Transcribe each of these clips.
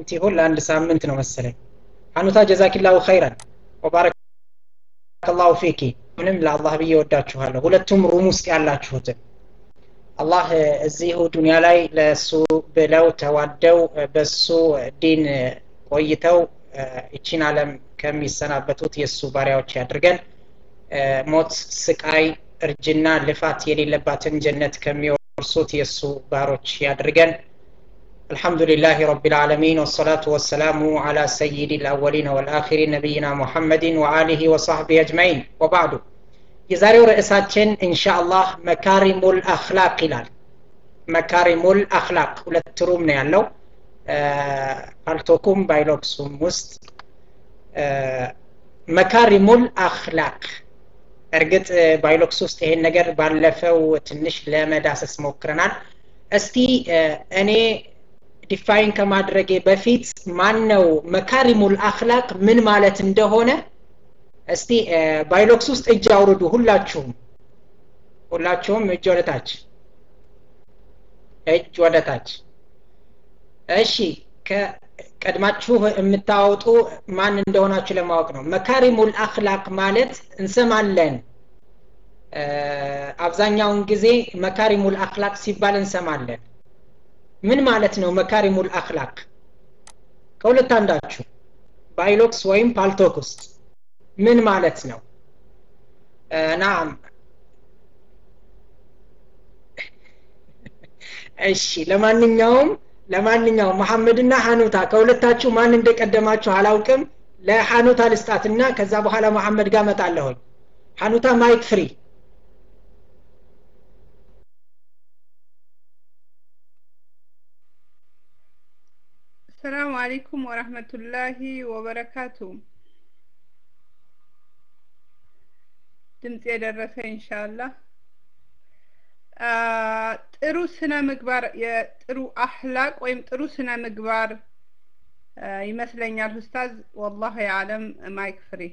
ይሆን ለአንድ ሳምንት ነው መሰለኝ ሀኑታ ጀዛኪላሁ ኸይረን ወባረከላሁ ፊኪ ምንም ለአላህ ብዬ ወዳችኋለሁ ሁለቱም ሩም ውስጥ ያላችሁትን አላህ እዚሁ ዱንያ ላይ ለእሱ ብለው ተዋደው በሱ ዲን ቆይተው ይቺን ዓለም ከሚሰናበቱት የእሱ ባሪያዎች ያድርገን ሞት ስቃይ እርጅና ልፋት የሌለባትን ጀነት ከሚወርሱት የእሱ ባሮች ያድርገን الحمد لله رب العالمين والصلاة والسلام على سيد الأولين والآخرين نبينا محمد وآله وصحبه أجمعين وبعد የዛሬው ርዕሳችን ኢንሻአላህ መካሪሙል አክላቅ ይላል መካሪሙል አክላቅ ሁለት ሩም ነው ያለው ፓልቶኩም ባይሎክሱም ውስጥ መካሪሙል አክላቅ እርግጥ ባይሎክስ ውስጥ ይሄን ነገር ባለፈው ትንሽ ለመዳሰስ ሞክረናል እስቲ እኔ ዲፋይን ከማድረጌ በፊት ማን ነው መካሪሙል አክላቅ ምን ማለት እንደሆነ እስቲ ባይሎክስ ውስጥ እጅ አውርዱ ሁላችሁም ሁላችሁም እጅ ወደ ታች እጅ ወደ ታች እሺ ቀድማችሁ የምታወጡ ማን እንደሆናችሁ ለማወቅ ነው መካሪሙል አክላቅ ማለት እንሰማለን አብዛኛውን ጊዜ መካሪሙል አክላቅ ሲባል እንሰማለን ምን ማለት ነው መካሪሙል አክላቅ ከሁለት አንዳችሁ ባይሎክስ ወይም ፓልቶክ ውስጥ ምን ማለት ነው ናም እሺ ለማንኛውም ለማንኛውም መሐመድና ሀኑታ ከሁለታችሁ ማን እንደቀደማችሁ አላውቅም ለሀኑታ ልስጣትና ከዛ በኋላ መሐመድ ጋር መጣለሁኝ ሀኑታ ማይክ ፍሪ السلام عليكم ورحمة الله وبركاته ድምፅ የደረሰ ኢንሻአላህ ጥሩ ስነ ምግባር የጥሩ አህላቅ ወይም ጥሩ ስነ ምግባር ይመስለኛል ኡስታዝ ወላሂ አለም ማይክ ፍሪ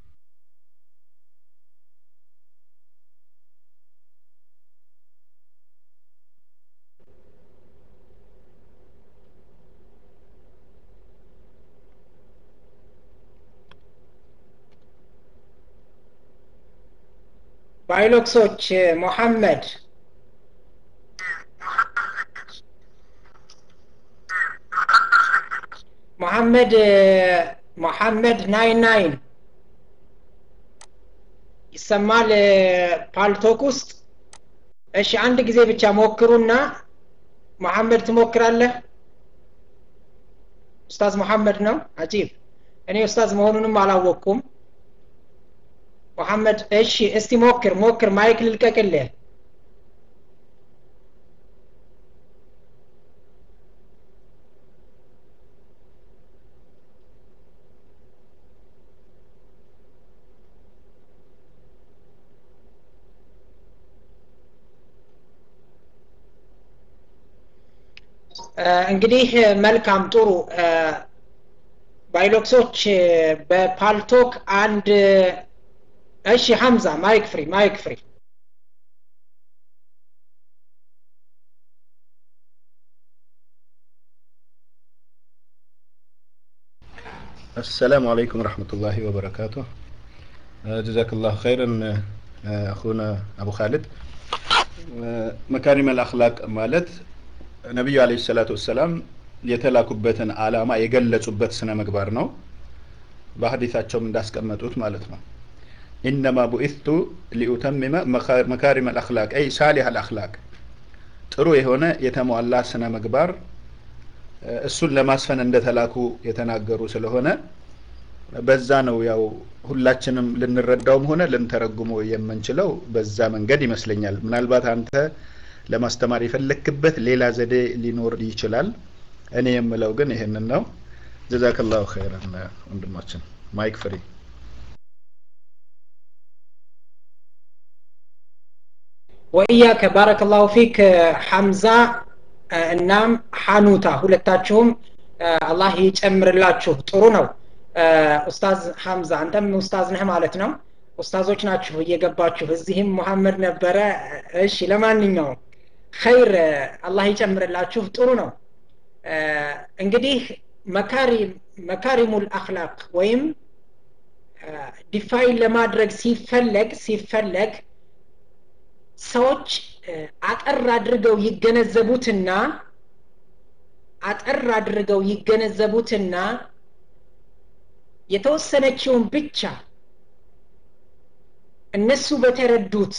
ባይሎክሶች ሙሐመድ ሙሐመድ ሙሐመድ ናይን ናይን ይሰማል ፓልቶክ ውስጥ እሺ አንድ ጊዜ ብቻ ሞክሩና መሐመድ ትሞክራለህ ኡስታዝ መሐመድ ነው አጂብ እኔ ኡስታዝ መሆኑንም አላወቅኩም መሐመድ እሺ እስቲ ሞክር ሞክር ማይክ ልልቀቅልህ እንግዲህ መልካም ጥሩ ባይሎክሶች በፓልቶክ አንድ እሺ ሐምዛ ማይክ ፍሪ ማይክ ፍሪ السلام عليكم ورحمة الله وبركاته جزاك الله خيرا أخونا أبو خالد مكارم الأخلاق مالت ነቢዩ አለይሂ ሰላቱ ወሰላም የተላኩበትን አላማ የገለጹበት ስነ ምግባር ነው በሀዲታቸውም እንዳስቀመጡት ማለት ነው ኢነማ ቡኢቱ ሊኡተሚመ መካሪም አልአክላቅ አይ ሳሊህ አልአክላቅ ጥሩ የሆነ የተሟላ ስነ ምግባር እሱን ለማስፈን እንደተላኩ የተናገሩ ስለሆነ በዛ ነው ያው ሁላችንም ልንረዳውም ሆነ ልንተረጉሞ የምንችለው በዛ መንገድ ይመስለኛል ምናልባት አንተ ለማስተማር የፈለክበት ሌላ ዘዴ ሊኖር ይችላል እኔ የምለው ግን ይህንን ነው ጀዛከላሁ ኸይረን ወንድማችን ማይክ ፍሪ ወኢያከ ባረከላሁ ፊክ ሐምዛ እናም ሐኑታ ሁለታችሁም አላህ ይጨምርላችሁ ጥሩ ነው ኡስታዝ ሐምዛ አንተም ኡስታዝ ነህ ማለት ነው ኡስታዞች ናችሁ እየገባችሁ እዚህም ሙሐመድ ነበረ እሺ ለማንኛውም ኸይር አላህ ይጨምርላችሁ ጥሩ ነው እንግዲህ መካሪሙል አክላቅ ወይም ዲፋይን ለማድረግ ሲፈለግ ሲፈለግ ሰዎች አጠር አድርገው ይገነዘቡትና አጠር አድርገው ይገነዘቡትና የተወሰነችውን ብቻ እነሱ በተረዱት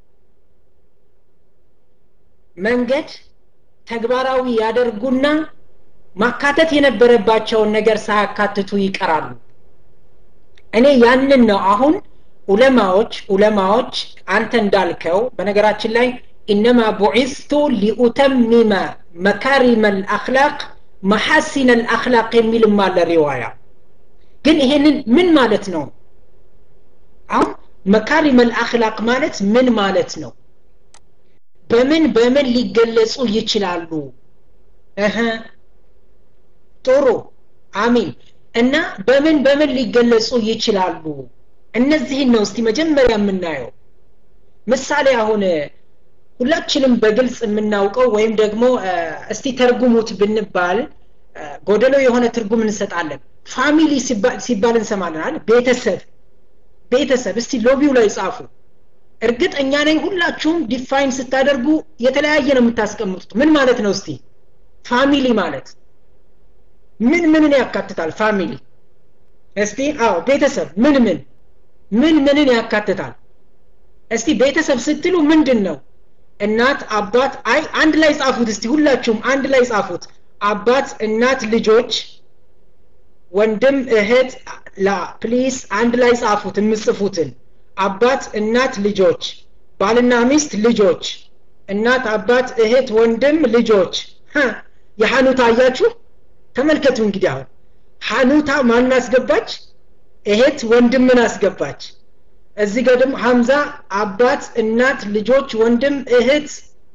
መንገድ ተግባራዊ ያደርጉና ማካተት የነበረባቸውን ነገር ሳያካትቱ ይቀራሉ እኔ ያንን ነው አሁን ኡለማዎች ኡለማዎች አንተ እንዳልከው በነገራችን ላይ ኢነማ ቡዒስቱ ሊኡተሚመ መካሪመ ልአክላቅ መሐሲነ ልአክላቅ የሚልም አለ ሪዋያ ግን ይሄንን ምን ማለት ነው አሁን መካሪመ ልአክላቅ ማለት ምን ማለት ነው በምን በምን ሊገለጹ ይችላሉ እህ ጥሩ አሚን እና በምን በምን ሊገለጹ ይችላሉ እነዚህን ነው እስቲ መጀመሪያ የምናየው ምሳሌ አሁን ሁላችንም በግልጽ የምናውቀው ወይም ደግሞ እስቲ ተርጉሙት ብንባል ጎደሎ የሆነ ትርጉም እንሰጣለን ፋሚሊ ሲባል እንሰማለን አይደል ቤተሰብ ቤተሰብ እስቲ ሎቢው ላይ ጻፉ እርግጠኛ ነኝ ሁላችሁም ዲፋይን ስታደርጉ የተለያየ ነው የምታስቀምጡት ምን ማለት ነው እስቲ ፋሚሊ ማለት ምን ምንን ያካትታል ፋሚሊ እስቲ አዎ ቤተሰብ ምን ምን ምን ምንን ያካትታል እስቲ ቤተሰብ ስትሉ ምንድን ነው እናት አባት አይ አንድ ላይ ጻፉት እስቲ ሁላችሁም አንድ ላይ ጻፉት አባት እናት ልጆች ወንድም እህት ላ ፕሊስ አንድ ላይ ጻፉት የምጽፉትን አባት እናት ልጆች ባልና ሚስት ልጆች እናት አባት እህት ወንድም ልጆች የሐኑታ አያችሁ ተመልከቱ እንግዲህ አሁን ሐኑታ ማን አስገባች እህት ወንድምን አስገባች እዚህ ጋር ደግሞ ሀምዛ አባት እናት ልጆች ወንድም እህት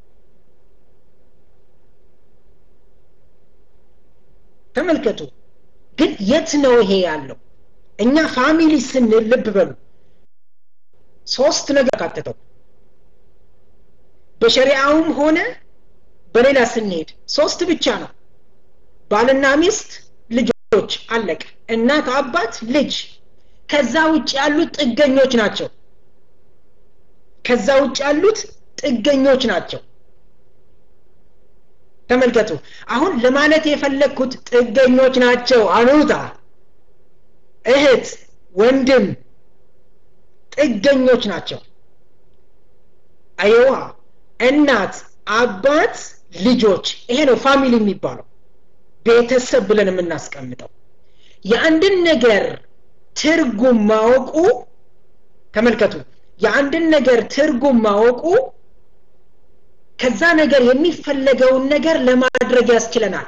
ተመልከቱ ግን የት ነው ይሄ ያለው እኛ ፋሚሊ ስንል ልብ በሉ ሶስት ነገር ካተተው በሸሪዓውም ሆነ በሌላ ስንሄድ ሶስት ብቻ ነው ባልና ሚስት ልጆች አለቀ እናት አባት ልጅ ከዛ ውጭ ያሉት ጥገኞች ናቸው ከዛ ውጭ ያሉት ጥገኞች ናቸው ተመልከቱ አሁን ለማለት የፈለግኩት ጥገኞች ናቸው አኑታ እህት ወንድም ጥገኞች ናቸው አይዋ እናት አባት ልጆች ይሄ ነው ፋሚሊ የሚባለው ቤተሰብ ብለን የምናስቀምጠው የአንድን ነገር ትርጉም ማወቁ ተመልከቱ የአንድን ነገር ትርጉም ማወቁ ከዛ ነገር የሚፈለገውን ነገር ለማድረግ ያስችለናል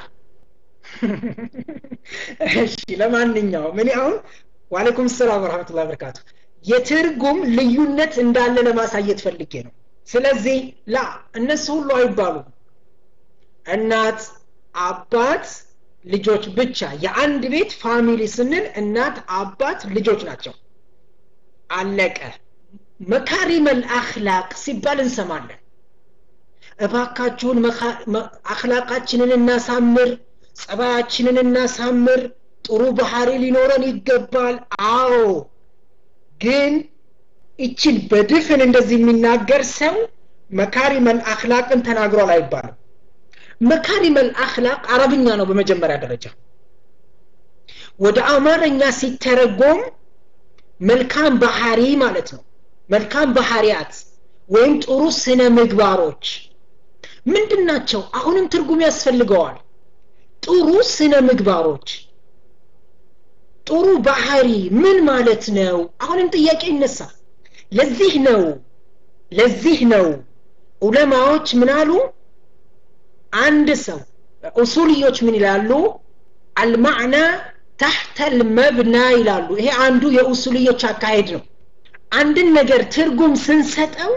እሺ ለማንኛውም እኔ አሁን ዋሌኩም ሰላም ወረመቱላ በረካቱ የትርጉም ልዩነት እንዳለ ለማሳየት ፈልጌ ነው ስለዚህ ላ እነሱ ሁሉ አይባሉም እናት አባት ልጆች ብቻ የአንድ ቤት ፋሚሊ ስንል እናት አባት ልጆች ናቸው አለቀ መካሪመል አክላቅ ሲባል እንሰማለን እባካችሁን አክላቃችንን እናሳምር ጸባያችንን እናሳምር ጥሩ ባህሪ ሊኖረን ይገባል አዎ ግን ይችን በድፍን እንደዚህ የሚናገር ሰው መካሪመል አክላቅን ተናግሯል አይባልም መካሪመል አክላቅ አረብኛ ነው በመጀመሪያ ደረጃ ወደ አማርኛ ሲተረጎም መልካም ባህሪ ማለት ነው መልካም ባህሪያት ወይም ጥሩ ስነ ምግባሮች ምንድን ናቸው አሁንም ትርጉም ያስፈልገዋል ጥሩ ስነ ምግባሮች ጥሩ ባህሪ ምን ማለት ነው አሁንም ጥያቄ ይነሳል ለዚህ ነው ለዚህ ነው ዑለማዎች ምን አሉ አንድ ሰው ኡሱልዮች ምን ይላሉ አልማዕና ታሕተ ልመብና ይላሉ ይሄ አንዱ የኡሱልዮች አካሄድ ነው አንድን ነገር ትርጉም ስንሰጠው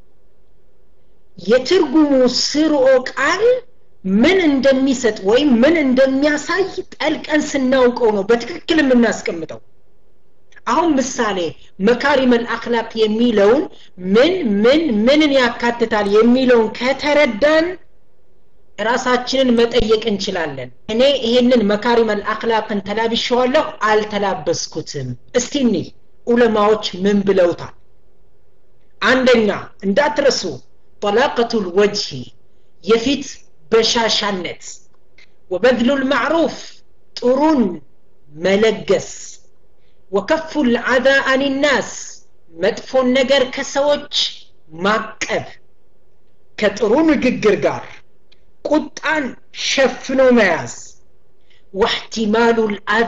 የትርጉሙ ስርኦ ቃል ምን እንደሚሰጥ ወይም ምን እንደሚያሳይ ጠልቀን ስናውቀው ነው በትክክል የምናስቀምጠው አሁን ምሳሌ መካሪመል አክላቅ የሚለውን ምን ምን ምንን ያካትታል የሚለውን ከተረዳን ራሳችንን መጠየቅ እንችላለን እኔ ይሄንን መካሪመል አክላቅን ተላብሸዋለሁ አልተላበስኩትም እስቲ እኒ ዑለማዎች ምን ብለውታል አንደኛ እንዳትረሱ ጠላቀቱል ወጅሂ የፊት በሻሻነት ወበድሉ ልማዕሩፍ ጥሩን መለገስ ወከፉ ልዓዛ አኒናስ መጥፎን ነገር ከሰዎች ማቀብ ከጥሩ ንግግር ጋር ቁጣን ሸፍኖ መያዝ ዋሕቲማሉ ልአዛ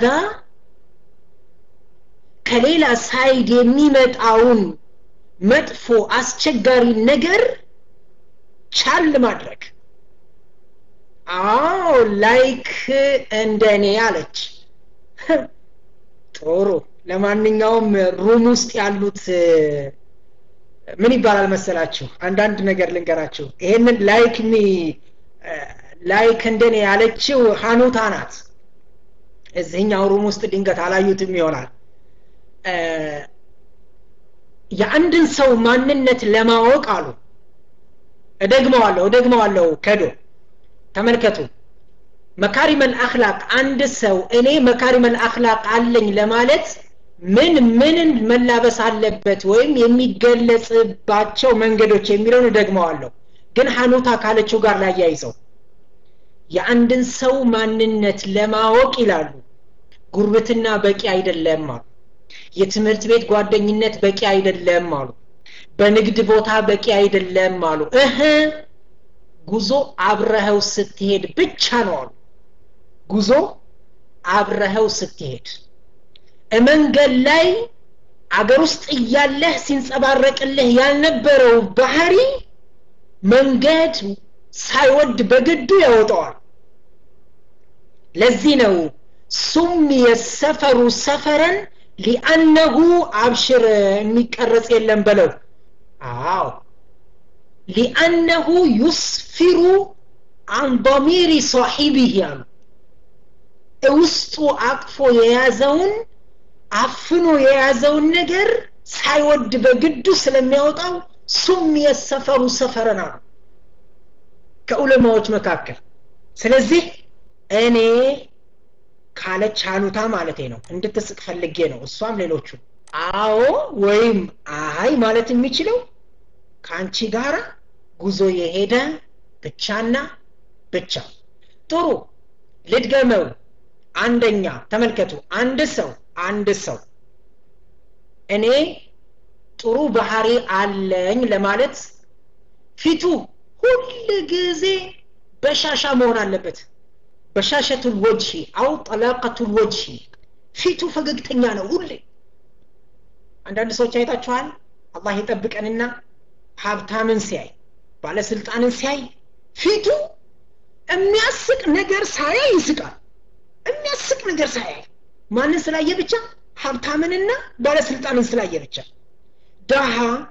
ከሌላ ሳይድ የሚመጣውን መጥፎ አስቸጋሪ ነገር ቻል ማድረግ አዎ ላይክ እንደኔ አለች ጥሩ ለማንኛውም ሩም ውስጥ ያሉት ምን ይባላል መሰላችሁ አንዳንድ ነገር ልንገራችሁ ይሄንን ላይክ ሚ ላይክ እንደኔ ያለችው ሀኑታ ናት እዚህኛው ሩም ውስጥ ድንገት አላዩትም ይሆናል የአንድን ሰው ማንነት ለማወቅ አሉ እደግመዋለሁ እደግመዋለሁ ከዶ ተመልከቱ መካሪመል አክላቅ አንድ ሰው እኔ መካሪመል አክላቅ አለኝ ለማለት ምን ምንን መላበስ አለበት ወይም የሚገለጽባቸው መንገዶች የሚለውን እደግመዋለሁ ግን ሀኑታ ካለችው ጋር ላያይዘው የአንድን ሰው ማንነት ለማወቅ ይላሉ ጉርብትና በቂ አይደለም አሉ የትምህርት ቤት ጓደኝነት በቂ አይደለም አሉ በንግድ ቦታ በቂ አይደለም አሉ እህ ጉዞ አብረኸው ስትሄድ ብቻ ነው አሉ ጉዞ አብረኸው ስትሄድ መንገድ ላይ አገር ውስጥ እያለህ ሲንጸባረቅልህ ያልነበረው ባህሪ መንገድ ሳይወድ በግዱ ያወጣዋል ለዚህ ነው ሱም የሰፈሩ ሰፈረን ሊአነሁ አብሽር የሚቀረጽ የለም በለው አዎ ሊአነሁ ዩስፊሩ አን ضሚሪ ሷሒቢህ ያሉ ውስጡ አቅፎ የያዘውን አፍኖ የያዘውን ነገር ሳይወድ በግዱ ስለሚያወጣው ሱም የሰፈሩ ሰፈረን አሉ ከዑለማዎች መካከል ስለዚህ እኔ ካለች ሀኑታ ማለቴ ነው እንድትስቅ ፈልጌ ነው እሷም ሌሎቹ አዎ ወይም አይ ማለት የሚችለው ከአንቺ ጋር ጉዞ የሄደ ብቻና ብቻ ጥሩ ልድገመው አንደኛ ተመልከቱ አንድ ሰው አንድ ሰው እኔ ጥሩ ባህሪ አለኝ ለማለት ፊቱ ሁል ጊዜ በሻሻ መሆን አለበት በሻሸቱል ወጅሂ አው ጠላቀቱል ወጅሂ ፊቱ ፈገግተኛ ነው ሁሌ አንዳንድ ሰዎች አይታችኋል አላህ ይጠብቀንና ሀብታምን ሲያይ ባለስልጣንን ሲያይ ፊቱ የሚያስቅ ነገር ሳያይ ይስቃል የሚያስቅ ነገር ሳያይ ማንን ስላየ ብቻ ሀብታምንና ባለስልጣንን ስላየ ብቻ ደሃ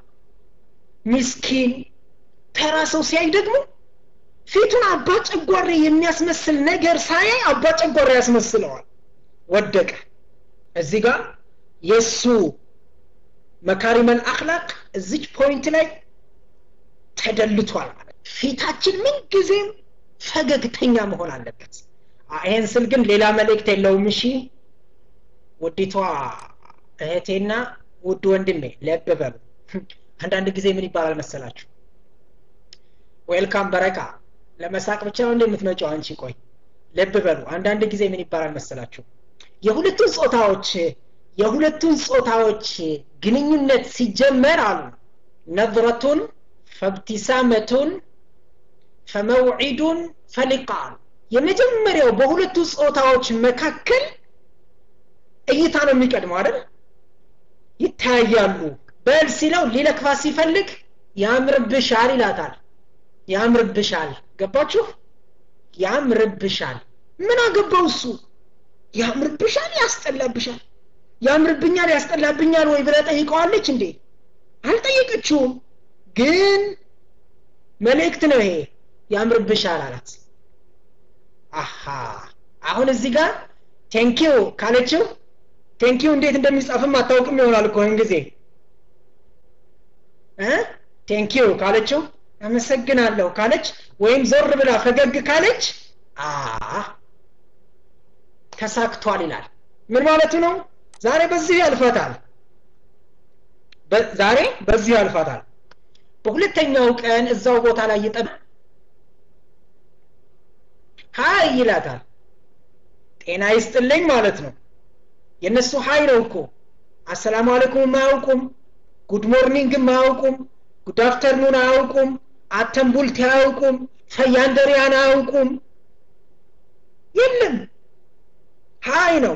ሚስኪን ተራ ሰው ሲያይ ደግሞ ፊቱን አባ ጨጓሬ የሚያስመስል ነገር ሳያይ አባ ጨጓሬ ያስመስለዋል ወደቀ እዚህ ጋር የእሱ መካሪመል አክላቅ እዚች ፖይንት ላይ ተደልቷል ማለት ፊታችን ምን ጊዜም ፈገግተኛ መሆን አለበት ይህን ስል ግን ሌላ መልእክት የለውም እሺ ውዲቷ እህቴና ውድ ወንድሜ ለብ በሉ አንዳንድ ጊዜ ምን ይባላል መሰላችሁ ዌልካም በረካ ለመሳቅ ብቻ ነው እንደምትመጫው አንቺ ቆይ ልብ በሉ አንዳንድ ጊዜ ምን ይባላል መሰላችሁ የሁለቱን ጾታዎች የሁለቱን ጾታዎች ግንኙነት ሲጀመር አሉ ነዝረቱን ፈብቲሳመቱን ፈመውዒዱን ፈሊቃ የመጀመሪያው በሁለቱ ጾታዎች መካከል እይታ ነው የሚቀድመው አይደል ይታያሉ በል ሲለው ሊለክፋ ሲፈልግ ያምርብሻል ይላታል ያምርብሻል ገባችሁ ያምርብሻል ምን አገባው እሱ ያምርብሻል ያስጠላብሻል ያምርብኛል ያስጠላብኛል ወይ ብለ ጠይቀዋለች እንዴ አልጠየቀችውም ግን መልእክት ነው ይሄ ያምርብሻል አላት አሃ አሁን እዚህ ጋር ቴንኪው ካለችው ቴንኪው እንዴት እንደሚጻፍም አታውቅም ይሆናል እኮ ጊዜ ቴንኪው ካለችው አመሰግናለሁ ካለች ወይም ዞር ብላ ፈገግ ካለች አ ተሳክቷል ይላል ምን ማለቱ ነው ዛሬ በዚህ ያልፋታል ዛሬ በዚህ ያልፋታል በሁለተኛው ቀን እዛው ቦታ ላይ ይጠብ ሀይ ይላታል ጤና ይስጥልኝ ማለት ነው የእነሱ ሀይ ነው እኮ አሰላሙ አለይኩም አያውቁም ጉድ ሞርኒንግም አያውቁም ጉድ አፍተርኑን አያውቁም አተንቡልት አያውቁም ፈያንደሪያን አያውቁም የለም ሀይ ነው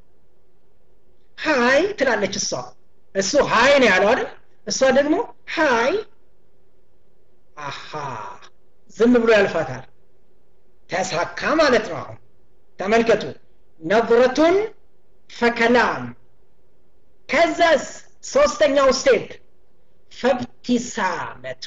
ሀይ ትላለች እሷ እሱ ሀይ ነው ያለው አይደል እሷ ደግሞ ሀይ አሃ ዝም ብሎ ያልፋታል ተሳካ ማለት ነው አሁን ተመልከቱ ነظረቱን ፈከላም ከዛስ ሶስተኛው ስቴፕ ፈብቲሳመቱ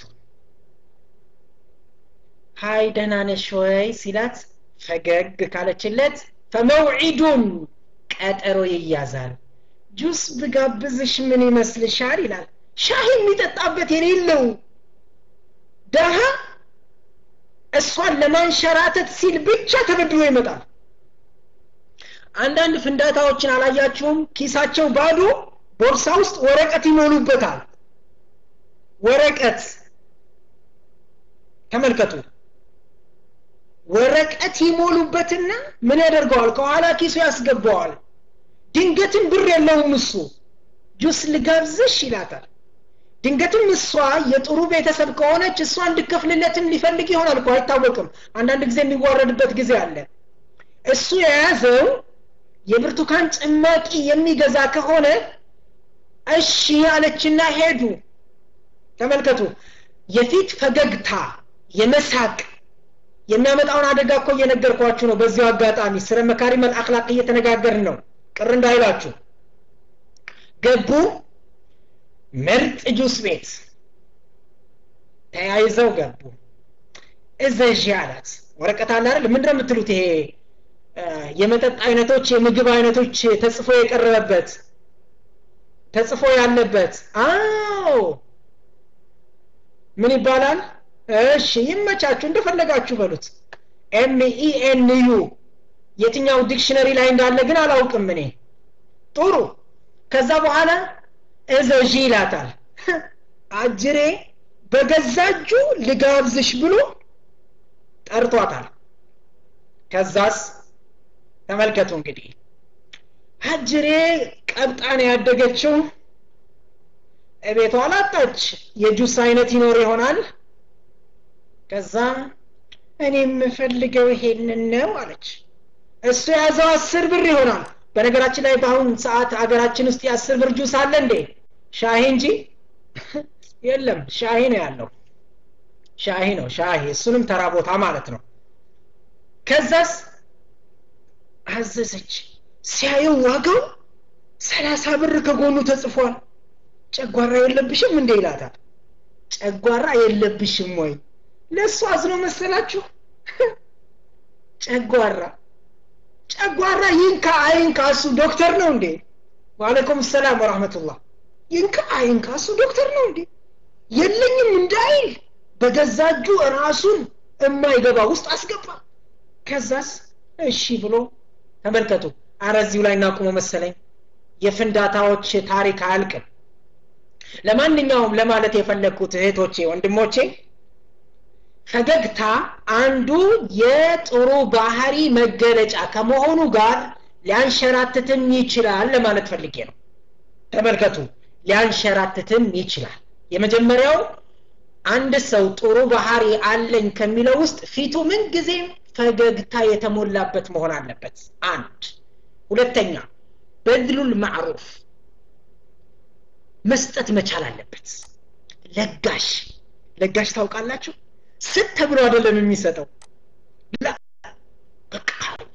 ሀይ ደህና ነሽ ወይ ሲላት ፈገግ ካለችለት ፈመውዒዱን ቀጠሮ ይያዛል ጁስ ብጋብዝሽ ምን ይመስልሻል ይላል ሻሂ የሚጠጣበት የሌለው ደሃ እሷን ለማንሸራተት ሲል ብቻ ተበድሮ ይመጣል አንዳንድ ፍንዳታዎችን አላያችሁም ኪሳቸው ባዶ ቦርሳ ውስጥ ወረቀት ይሞሉበታል ወረቀት ተመልከቱ ወረቀት ይሞሉበትና ምን ያደርገዋል ከኋላ ኪሱ ያስገባዋል ድንገትም ብር የለውም እሱ ጁስ ልጋብዝሽ ይላታል ድንገትም እሷ የጥሩ ቤተሰብ ከሆነች እሷ እንድከፍልለትም ሊፈልግ ይሆናል እኮ አይታወቅም አንዳንድ ጊዜ የሚዋረድበት ጊዜ አለ እሱ የያዘው የብርቱካን ጭማቂ የሚገዛ ከሆነ እሺ አለችና ሄዱ ተመልከቱ የፊት ፈገግታ የመሳቅ የሚያመጣውን አደጋ እኮ እየነገርኳችሁ ነው በዚሁ አጋጣሚ ስለ መካሪ መልአክላቅ እየተነጋገርን ነው ቅር እንዳይላችሁ ገቡ ምርጥ ጁስ ቤት ተያይዘው ገቡ እዘዥ አላት ወረቀት አለ አይደል ምንድን የምትሉት ይሄ የመጠጥ አይነቶች የምግብ አይነቶች ተጽፎ የቀረበበት ተጽፎ ያለበት አዎ ምን ይባላል እሺ ይመቻችሁ እንደፈለጋችሁ በሉት ኤምኢኤንዩ የትኛው ዲክሽነሪ ላይ እንዳለ ግን አላውቅም እኔ ጥሩ ከዛ በኋላ እዘዥ ይላታል አጅሬ በገዛ እጁ ልጋብዝሽ ብሎ ጠርቷታል ከዛስ ተመልከቱ እንግዲህ አጅሬ ቀብጣን ያደገችው እቤቷ አላጣች የጁስ አይነት ይኖር ይሆናል ከዛ እኔ የምፈልገው ይሄንን ነው አለች እሱ የያዘው አስር ብር ይሆናል በነገራችን ላይ በአሁን ሰዓት አገራችን ውስጥ የአስር ብር ጁስ አለ እንዴ ሻሂ እንጂ የለም ሻሂ ነው ያለው ሻሂ ነው ሻሂ እሱንም ተራ ቦታ ማለት ነው ከዛስ አዘዘች ሲያየው ዋጋው ሰላሳ ብር ከጎኑ ተጽፏል ጨጓራ የለብሽም እንዴ ይላታል ጨጓራ የለብሽም ወይ ለእሱ አዝኖ መሰላችሁ ጨጓራ ጨጓራ ይንካ አይንካ እሱ ዶክተር ነው እንዴ ዋለይኩም ሰላም ወራህመቱላህ ይንካ አይንካ እሱ ዶክተር ነው እንዴ የለኝም እንዳይል በገዛ እጁ ራሱን የማይገባ ውስጥ አስገባ ከዛስ እሺ ብሎ ተመልከቱ አረ እዚሁ ላይ እናቁመ መሰለኝ የፍንዳታዎች ታሪክ አያልቅም ለማንኛውም ለማለት የፈለግኩት እህቶቼ ወንድሞቼ ፈገግታ አንዱ የጥሩ ባህሪ መገለጫ ከመሆኑ ጋር ሊያንሸራትትም ይችላል ለማለት ፈልጌ ነው ተመልከቱ ሊያንሸራትትም ይችላል የመጀመሪያው አንድ ሰው ጥሩ ባህሪ አለኝ ከሚለው ውስጥ ፊቱ ምን ጊዜም ፈገግታ የተሞላበት መሆን አለበት አንድ ሁለተኛ በድሉል ማዕሩፍ መስጠት መቻል አለበት ለጋሽ ለጋሽ ታውቃላችሁ ስት ተብሎ አይደለም የሚሰጠው በቃ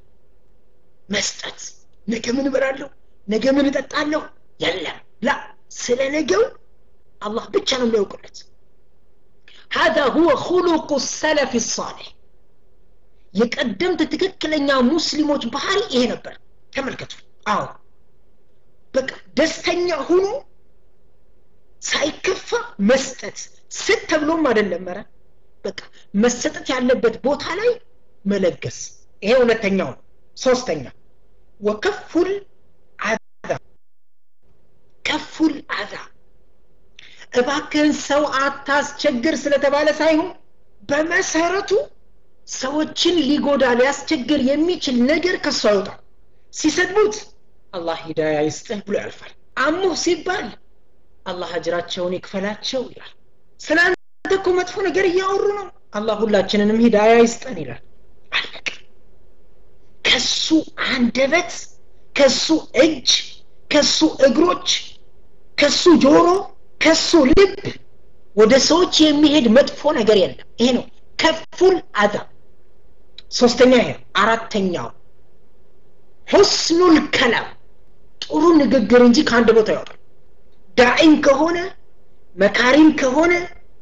መስጠት ነገ ምን እበላለሁ ነገ ምን እጠጣለሁ የለም ላ ስለ ነገው አላህ ብቻ ነው የሚያውቅለት هذا هو خلق السلف الصالح የቀደምት ትክክለኛ ሙስሊሞች ባህሪ ይሄ ነበር ተመልከቱ አዎ በቃ ደስተኛ ሆኖ ሳይከፋ መስጠት ስት ተብሎም አይደለም መረ በቃ መሰጠት ያለበት ቦታ ላይ መለገስ ይሄ ሁለተኛው ነው ሶስተኛ ወከፉል አዛ ከፉል አዛ እባክህን ሰው አታስቸግር ስለተባለ ሳይሆን በመሰረቱ ሰዎችን ሊጎዳ ሊያስቸግር የሚችል ነገር ከሱ አይወጣም ሲሰድቡት አላህ ሂዳያ ይስጥህ ብሎ ያልፋል አሙህ ሲባል አላህ አጅራቸውን ይክፈላቸው ይላል ስለ አንተ እኮ መጥፎ ነገር እያወሩ ነው አላህ ሁላችንንም ሂዳያ ይስጠን ይላል አለቀ ከሱ አንደበት ከሱ እጅ ከሱ እግሮች ከሱ ጆሮ ከሱ ልብ ወደ ሰዎች የሚሄድ መጥፎ ነገር የለም ይሄ ነው ከፉል አዛ ሶስተኛ ይሄ አራተኛው ሁስኑል ከላም ጥሩ ንግግር እንጂ ከአንድ ቦታ ያወጣል ዳዒም ከሆነ መካሪም ከሆነ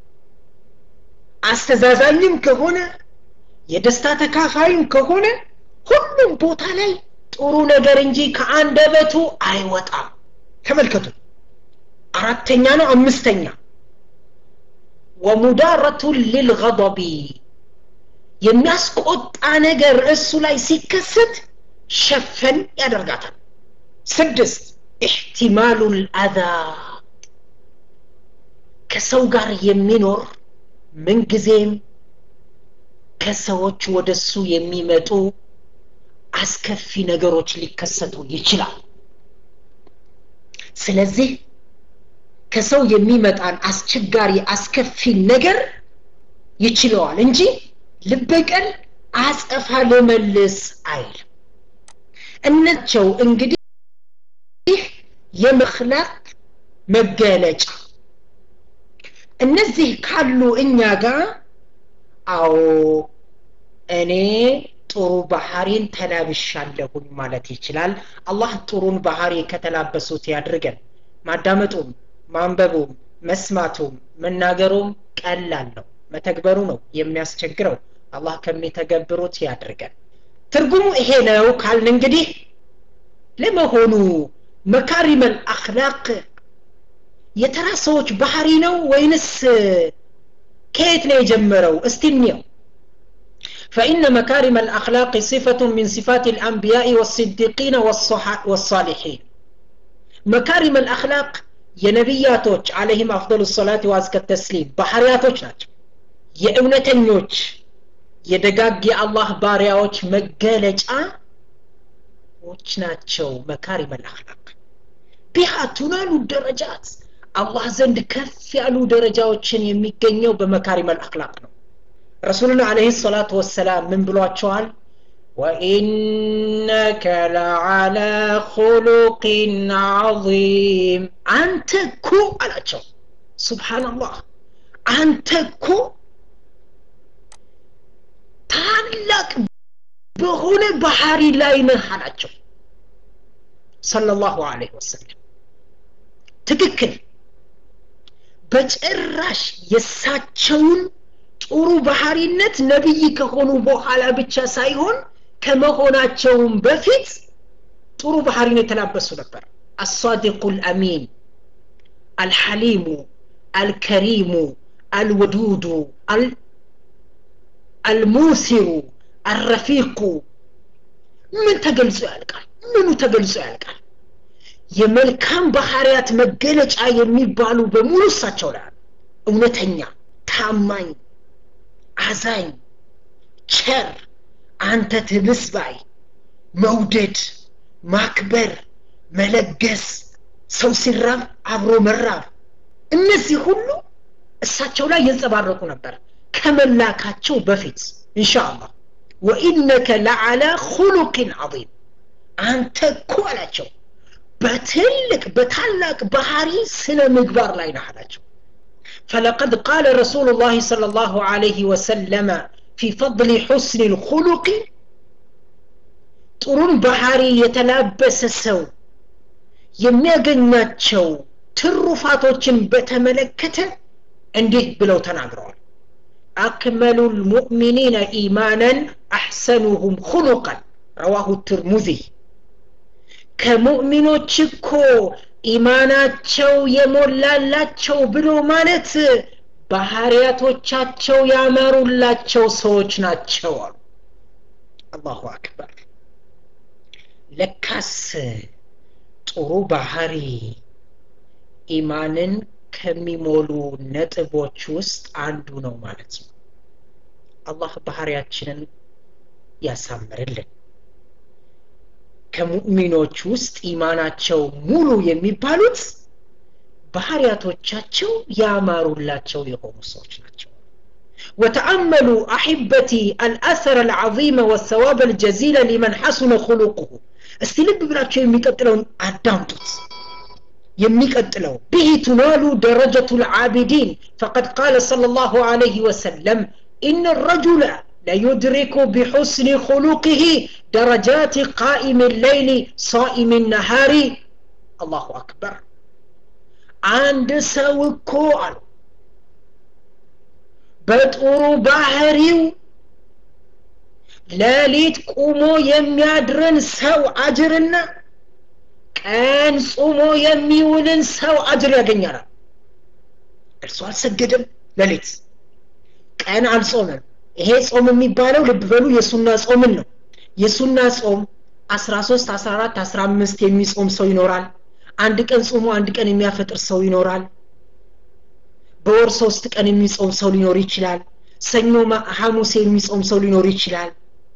አስተዛዛኝም ከሆነ የደስታ ተካፋይም ከሆነ ሁሉም ቦታ ላይ ጥሩ ነገር እንጂ ከአንደበቱ አይወጣም ተመልከቱ አራተኛ ነው አምስተኛ ወሙዳረቱ ሊልገضቢ የሚያስቆጣ ነገር እሱ ላይ ሲከሰት ሸፈን ያደርጋታል ስድስት ኢሕቲማሉ ልአዛ ከሰው ጋር የሚኖር ምንጊዜም ከሰዎች ወደሱ የሚመጡ አስከፊ ነገሮች ሊከሰቱ ይችላል ስለዚህ ከሰው የሚመጣን አስቸጋሪ አስከፊ ነገር ይችለዋል እንጂ ልበቀል አጸፋ ልመልስ አይል እነቸው እንግዲህ የመክላቅ መገለጫ እነዚህ ካሉ እኛ ጋር አዎ እኔ ጥሩ ባህሪን ተላብሻለሁኝ ማለት ይችላል አላህ ጥሩን ባህሪ ከተላበሱት ያድርገን ማዳመጡም ማንበቡም መስማቱም መናገሩም ቀላል ነው መተግበሩ ነው የሚያስቸግረው አላህ ከሚተገብሩት ያድርገን ትርጉሙ ይሄ ነው ካልን እንግዲህ ለመሆኑ መካሪመል አክላቅ የተራ ሰዎች ባህሪ ነው ወይንስ ከየት ነው የጀመረው እስቲ እንየው فإن مكارم الأخلاق صفة من صفات الأنبياء والصديقين والصالحين مكارم الأخلاق የነቢያቶች አለህም አፍضل الصلاة وازك التسليم ባህሪያቶች ናቸው የእውነተኞች የደጋግ የአላህ ባሪያዎች መገለጫዎች ናቸው መካሪም አልአክላቅ ቢሃ ቱናሉ ደረጃት አላህ ዘንድ ከፍ ያሉ ደረጃዎችን የሚገኘው በመካሪም አልአክላቅ ነው ረሱሉና አለህ ሰላቱ ወሰላም ምን ብሏቸዋል وإنك لعلى خلق عظيم أنت كو على سبحان الله أنت كو ታላቅ በሆነ ባህሪ ላይ ነህ አላቸው ሰለላሁ ዐለይሂ ወሰለም ትክክል በጭራሽ የሳቸውን ጥሩ ባህሪነት ነብይ ከሆኑ በኋላ ብቻ ሳይሆን ከመሆናቸውም በፊት ጥሩ ባህሪን የተላበሱ ነበር አሳዲቁ ልአሚን አልሐሊሙ አልከሪሙ አልወዱዱ አልሙሲሩ አረፊቁ ምን ተገልጾ ያልቃል ምኑ ተገልጾ ያልቃል የመልካም ባህሪያት መገለጫ የሚባሉ በሙሉ እሳቸው ላይ እውነተኛ ታማኝ አዛኝ ቸር አንተ ትብስ ባይ መውደድ ማክበር መለገስ ሰው ሲራብ አብሮ መራብ እነዚህ ሁሉ እሳቸው ላይ ይንጸባረቁ ነበር ከመላካቸው በፊት ኢንሻአላህ ወኢነከ ለዓላ ሁሉቅን ዐظም አንተ እኮ አላቸው በትልቅ በታላቅ ባህሪ ስነ ምግባር ላይ ነህ አላቸው فلقد قال رسول الله صلى الله عليه وسلم في فضل حسن الخلق ጥሩን ባህሪ የተላበሰ ሰው የሚያገኛቸው ትሩፋቶችን በተመለከተ እንዲህ ብለው ተናግረዋል أكمل المؤمنين إيمانا أحسنهم خلقا رواه الترمذي ከሙእሚኖች እኮ ኢማናቸው የሞላላቸው ብሎ ማለት ባህሪያቶቻቸው ያመሩላቸው ሰዎች ናቸው አሉ አላሁ አክበር ለካስ ጥሩ ባህሪ ኢማንን ከሚሞሉ ነጥቦች ውስጥ አንዱ ነው ማለት ነው አላህ ባህሪያችንን ያሳምርልን ከሙእሚኖች ውስጥ ኢማናቸው ሙሉ የሚባሉት ባህሪያቶቻቸው ያማሩላቸው የሆኑ ሰዎች ናቸው وتأملوا أحبتي الأثر العظيم والثواب الجزيل لمن حسن خلقه استلب بلاቸው የሚቀጥለውን አዳምጡት የሚቀጥለው به تنال درجة العابدين فقد قال صلى الله عليه وسلم إن الرجل ليدرك بحسن خلقه درجات قائم الليل صائم النهار الله أكبر عند سوكو በጥሩ ባህሪው ሌሊት ቁሞ የሚያድርን ሰው አጅርና ቀን ጾሞ የሚውልን ሰው አጅር ያገኛል እርሱ አልሰገድም ሌሊት ቀን አልጾመም ይሄ ጾም የሚባለው ልብ በሉ የሱና ጾምን ነው የሱና ጾም 13 14 15 የሚጾም ሰው ይኖራል አንድ ቀን ጾሞ አንድ ቀን የሚያፈጥር ሰው ይኖራል በወር ሶስት ቀን የሚጾም ሰው ሊኖር ይችላል ሰኞ ሐሙስ የሚጾም ሰው ሊኖር ይችላል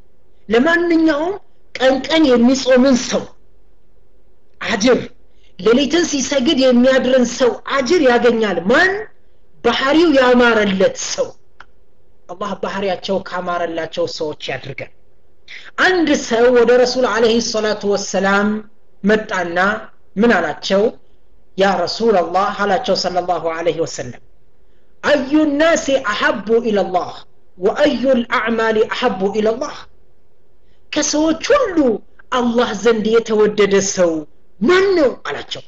ለማንኛውም ቀን ቀን የሚጾምን ሰው አጅር ሌሊትን ሲሰግድ የሚያድርን ሰው አጅር ያገኛል ማን ባህሪው ያማረለት ሰው አላህ ባህሪያቸው ካማረላቸው ሰዎች ያድርገን አንድ ሰው ወደ ረሱል አለህ ሰላቱ ወሰላም መጣና ምን አላቸው ያ ረሱል አላህ አላቸው ሰለ ላሁ አለህ ወሰለም አዩ ናሲ አሐቡ ኢለላህ ወአዩ ልአዕማል አሐቡ ኢለላህ ከሰዎች ሁሉ አላህ ዘንድ የተወደደ ሰው ማን ነው አላቸው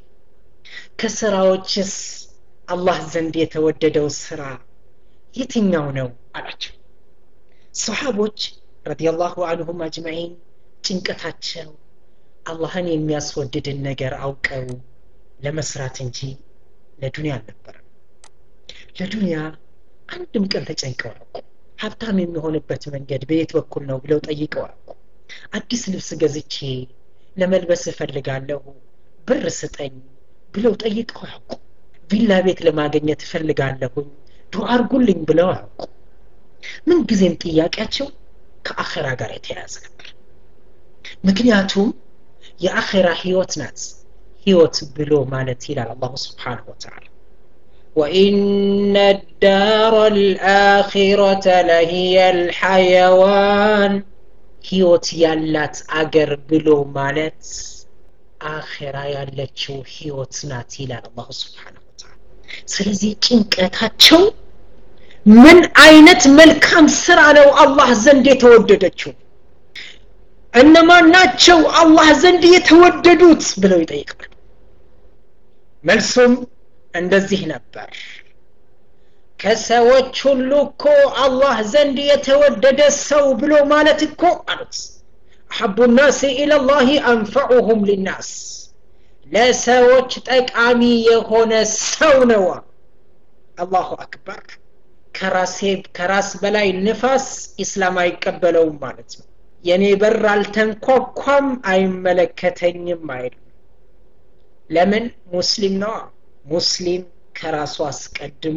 ከስራዎችስ አላህ ዘንድ የተወደደው ስራ የትኛው ነው አላቸው ሰሓቦች ረዲየላሁ አንሁም አጅማዒን ጭንቀታቸው አላህን የሚያስወድድን ነገር አውቀው ለመስራት እንጂ ለዱንያ አልነበረም ለዱንያ አንድም ቀን ተጨንቀው አያውቁ ሀብታም የሚሆንበት መንገድ በየት በኩል ነው ብለው ጠይቀው አያውቁ አዲስ ልብስ ገዝቼ ለመልበስ እፈልጋለሁ ብር ስጠኝ ብለው ጠይቀው አያውቁ ቪላ ቤት ለማግኘት እፈልጋለሁኝ ዱዓ አርጉልኝ ብለው አያውቁ ምንጊዜም ጥያቄያቸው ከአኼራ ጋር የተያያዘ ነበር ምክንያቱም የአኼራ ህይወት ናት ህይወት ብሎ ማለት ይላል አላሁ ስብሓንሁ ወተዓላ وإن الدار الآخرة لهي الحيوان ህይወት ያላት አገር ብሎ ማለት አኼራ ያለችው ህይወት ናት ይላል አላሁ ስብሓንሁ ወተዓላ ስለዚህ ጭንቀታቸው ምን አይነት መልካም ስራ ነው አላህ ዘንድ የተወደደችው እነማን ናቸው አላህ ዘንድ የተወደዱት ብለው ይጠይቃሉ መልሱም እንደዚህ ነበር ከሰዎች ሁሉ እኮ አላህ ዘንድ የተወደደ ሰው ብሎ ማለት እኮ አሉት አሐቡ ናስ ኢለላህ አንፈዑሁም ሊናስ ለሰዎች ጠቃሚ የሆነ ሰው ነው አላሁ አክበር ከራሴ ከራስ በላይ ንፋስ ኢስላም አይቀበለውም ማለት ነው የኔ በር አልተንኳኳም አይመለከተኝም አይልም ለምን ሙስሊም ነዋ ሙስሊም ከራሱ አስቀድሞ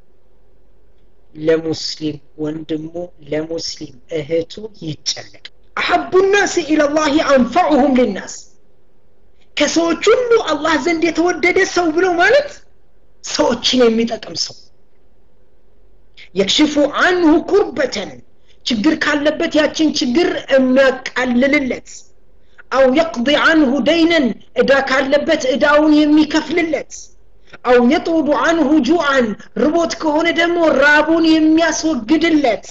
ለሙስሊም ወንድሙ ለሙስሊም እህቱ ይጨነቅ አሐቡ ናስ ኢለላህ አንፈዑሁም ሊናስ ከሰዎች ሁሉ አላህ ዘንድ የተወደደ ሰው ብሎ ማለት ሰዎችን የሚጠቅም ሰው የክሽፉ አንሁ ኩርበተን ችግር ካለበት ያችን ችግር የሚያቃልልለት አው የቅض አንሁ ደይነን እዳ ካለበት እዳውን የሚከፍልለት አው የጡቡ አንሁ ጁዓን ርቦት ከሆነ ደግሞ ራቡን የሚያስወግድለት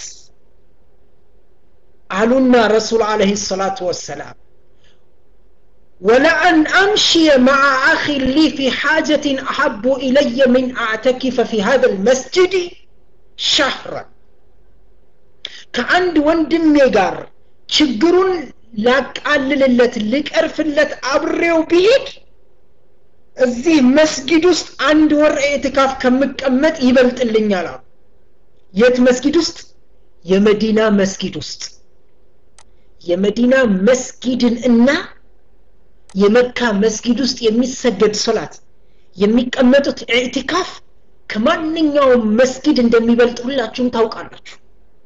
አሉና ረሱል አለህ ሰላቱ ወሰላም ولأن أمشي مع أخي لي في حاجة أحب إلي من أعتكف في هذا المسجد شهرا ከአንድ ወንድሜ ጋር ችግሩን ላቃልልለት ልቀርፍለት አብሬው ብሄድ እዚህ መስጊድ ውስጥ አንድ ወር ኤትካፍ ከምቀመጥ ይበልጥልኛል አሉ የት መስጊድ ውስጥ የመዲና መስጊድ ውስጥ የመዲና መስጊድን እና የመካ መስጊድ ውስጥ የሚሰገድ ሶላት የሚቀመጡት ኢዕቲካፍ ከማንኛውም መስጊድ እንደሚበልጥ ሁላችሁም ታውቃላችሁ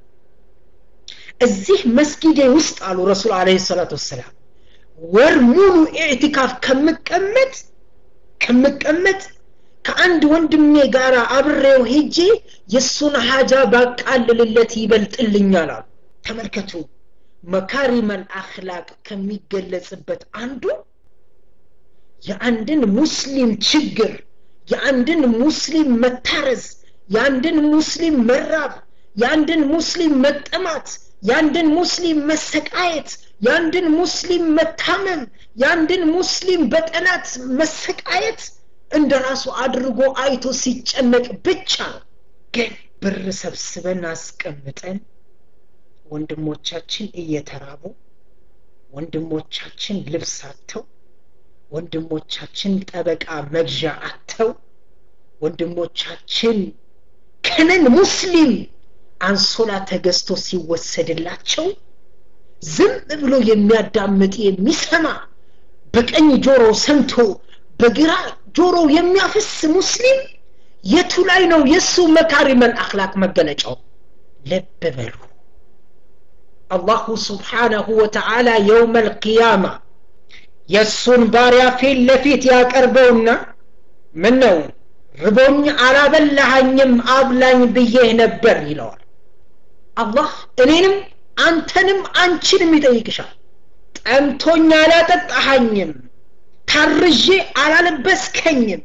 እዚህ መስጊዴ ውስጥ አሉ ረሱል አለ ሰላት ወሰላም ወር ሙሉ ኢዕቲካፍ ከምቀመጥ ከምቀመጥ ከአንድ ወንድሜ ጋር አብሬው ሄጄ የእሱን ሀጃ ባቃልልለት ይበልጥልኛል አሉ ተመልከቱ መካሪመል አክላቅ ከሚገለጽበት አንዱ የአንድን ሙስሊም ችግር የአንድን ሙስሊም መታረዝ የአንድን ሙስሊም መራብ የአንድን ሙስሊም መጠማት የአንድን ሙስሊም መሰቃየት የአንድን ሙስሊም መታመም የአንድን ሙስሊም በጠላት መሰቃየት እንደ ራሱ አድርጎ አይቶ ሲጨነቅ ብቻ ነው ግን ብር ሰብስበን አስቀምጠን ወንድሞቻችን እየተራቡ ወንድሞቻችን ልብስ አጥተው ወንድሞቻችን ጠበቃ መግዣ አጥተው ወንድሞቻችን ከነን ሙስሊም አንሶላ ተገዝቶ ሲወሰድላቸው ዝም ብሎ የሚያዳምጥ የሚሰማ በቀኝ ጆሮ ሰምቶ በግራ ጆሮ የሚያፈስ ሙስሊም የቱ ላይ ነው የእሱ መካሪመል አክላቅ መገለጫው ልብ በሉ አላሁ ስብሓነሁ ወተዓላ የውመ ልቅያማ የእሱን ባሪያ ፊት ለፊት ያቀርበውና ምን ነው ርቦኝ አላበላሃኝም አብላኝ ብዬህ ነበር ይለዋል አላህ እኔንም አንተንም አንቺንም ይጠይቅሻል ጠምቶኝ አላጠጣሃኝም ታርዤ አላለበስከኝም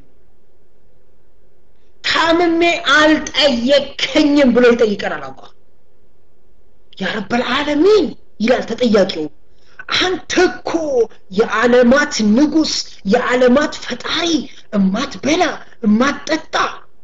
ታምሜ አልጠየከኝም ብሎ ይጠይቀናል አላህ ያ ረበልዓለሚን ይላል ተጠያቂው አንተ እኮ የዓለማት ንጉስ የዓለማት ፈጣሪ እማትበላ እማትጠጣ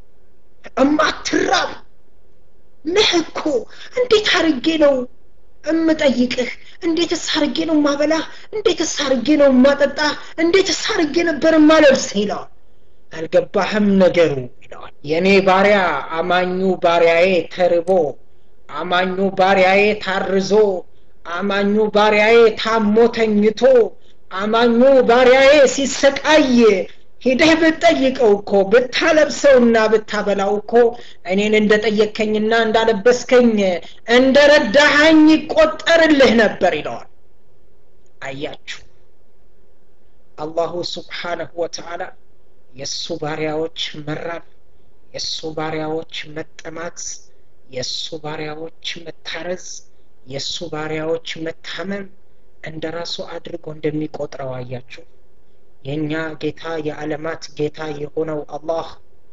እማትራብ ነህ እኮ እንዴት አርጌ ነው እምጠይቅህ እንዴትስ አርጌ ነው ማበላህ እንዴትስ አርጌ ነው ማጠጣ እንዴትስ አርጌ ነበር ማለብስህ ይለዋል አልገባህም ነገሩ ይለዋል የእኔ ባሪያ አማኙ ባሪያዬ ተርቦ አማኙ ባሪያዬ ታርዞ አማኙ ባሪያዬ ታሞ ተኝቶ አማኙ ባሪያዬ ሲሰቃይ ሂደህ ብትጠይቀው እኮ ብታለብሰውና ብታበላው እኮ እኔን እንደጠየከኝና እንዳለበስከኝ እንደረዳሃኝ ይቆጠርልህ ነበር ይለዋል አያችሁ አላሁ ስብሓነሁ ወተዓላ የእሱ ባሪያዎች መራብ የእሱ ባሪያዎች መጠማት የእሱ ባሪያዎች መታረዝ የእሱ ባሪያዎች መታመም እንደ ራሱ አድርጎ እንደሚቆጥረው አያችሁ የእኛ ጌታ የዓለማት ጌታ የሆነው አላህ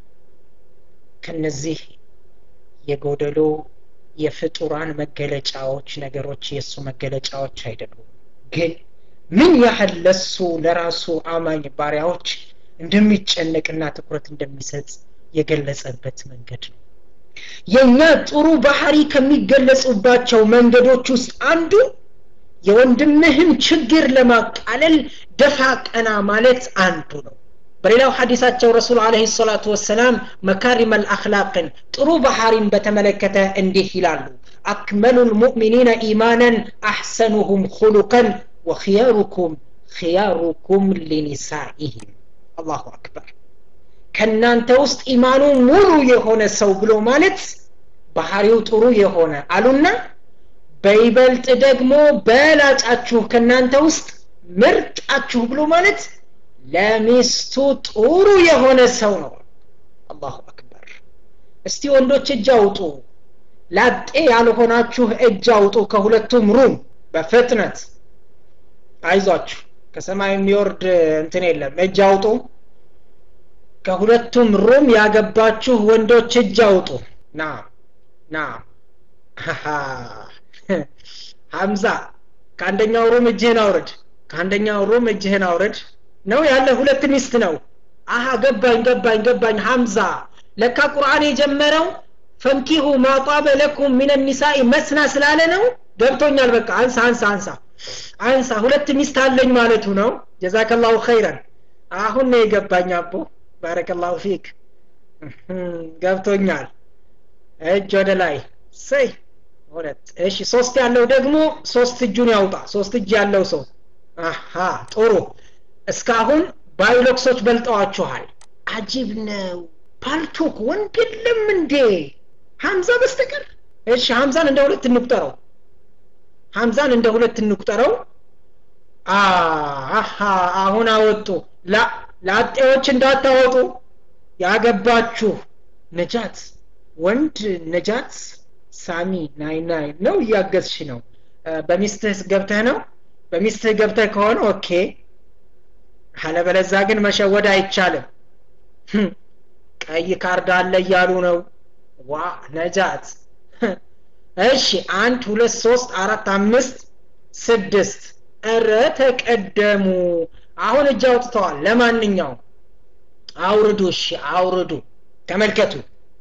ከነዚህ የጎደሎ የፍጡራን መገለጫዎች ነገሮች የእሱ መገለጫዎች አይደሉም ግን ምን ያህል ለሱ ለራሱ አማኝ ባሪያዎች እንደሚጨነቅና ትኩረት እንደሚሰጥ የገለጸበት መንገድ ነው የእኛ ጥሩ ባህሪ ከሚገለጹባቸው መንገዶች ውስጥ አንዱ የወንድምህን ችግር ለማቃለል ደፋ ቀና ማለት አንዱ ነው በሌላው ሐዲሳቸው ረሱል አለህ ሰላቱ ወሰላም መካሪም አልአክላቅን ጥሩ ባህሪን በተመለከተ እንዲህ ይላሉ አክመሉ ልሙእሚኒነ ኢማናን አሕሰኑሁም ሁሉቀን ወክያሩኩም ክያሩኩም ሊኒሳኢህም አላሁ አክበር ከእናንተ ውስጥ ኢማኑ ሙሉ የሆነ ሰው ብሎ ማለት ባህሪው ጥሩ የሆነ አሉና በይበልጥ ደግሞ በላጫችሁ ከእናንተ ውስጥ ምርጣችሁ ብሎ ማለት ለሚስቱ ጥሩ የሆነ ሰው ነው አላሁ አክበር እስቲ ወንዶች እጅ አውጡ ላጤ ያልሆናችሁ እጅ አውጡ ከሁለቱም ሩም በፍጥነት አይዟችሁ ከሰማይ የሚወርድ እንትን የለም እጅ አውጡ ከሁለቱም ሩም ያገባችሁ ወንዶች እጅ አውጡ ና ና ሀምዛ ከአንደኛው ሩም እጅህን አውርድ ከአንደኛው ሩም እጅህን አውርድ ነው ያለ ሁለት ሚስት ነው አሀ ገባኝ ገባኝ ገባኝ ሀምዛ ለካ ቁርአን የጀመረው ፈንኪሁ ማጣበ ለኩም ሚን ኒሳኢ መስና ስላለ ነው ገብቶኛል በቃ አንሳ አንሳ አንሳ አንሳ ሁለት ሚስት አለኝ ማለቱ ነው ጀዛከላሁ ኸይረን አሁን ነው የገባኝ አቦ ባረከላሁ ፊክ ገብቶኛል እጅ ወደ ላይ ሰይ ሁለት እሺ ሶስት ያለው ደግሞ ሶስት እጁን ያውጣ ሶስት እጅ ያለው ሰው አሃ ጥሩ እስካሁን ባዮሎክሶች በልጠዋችኋል አጂብ ነው ፓልቶክ ወንድ የለም እንዴ ሀምዛ በስተቀር እሺ ሀምዛን እንደ ሁለት እንቁጠረው ሀምዛን እንደ ሁለት እንቁጠረው አሃ አሁን አወጡ ላ ላጤዎች እንዳታወጡ ያገባችሁ ነጃት ወንድ ነጃት ሳሚ ናይ ናይ ነው እያገዝሽ ነው በሚስትህ ገብተህ ነው በሚስትህ ገብተህ ከሆነ ኦኬ አለበለዛ ግን መሸወድ አይቻልም ቀይ ካርድ አለ እያሉ ነው ዋ ነጃት እሺ አንድ ሁለት ሶስት አራት አምስት ስድስት እረ ተቀደሙ አሁን እጅ አውጥተዋል ለማንኛውም አውርዱ እሺ አውርዱ ተመልከቱ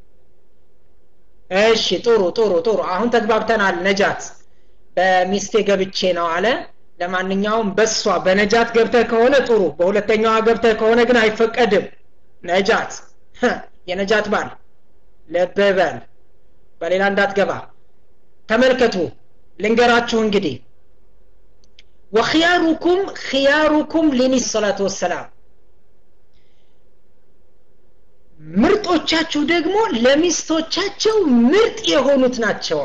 እሺ ጥሩ ጥሩ ጥሩ አሁን ተግባብተናል ነጃት በሚስቴ ገብቼ ነው አለ ለማንኛውም በሷ በነጃት ገብተህ ከሆነ ጥሩ በሁለተኛዋ ገብተህ ከሆነ ግን አይፈቀድም ነጃት የነጃት ባል ለበበል በሌላ እንዳትገባ ተመልከቱ ልንገራችሁ እንግዲህ ወክያሩኩም ክያሩኩም ሊኒ ሰላቱ ወሰላም ምርጦቻችሁ ደግሞ ለሚስቶቻቸው ምርጥ የሆኑት ናቸው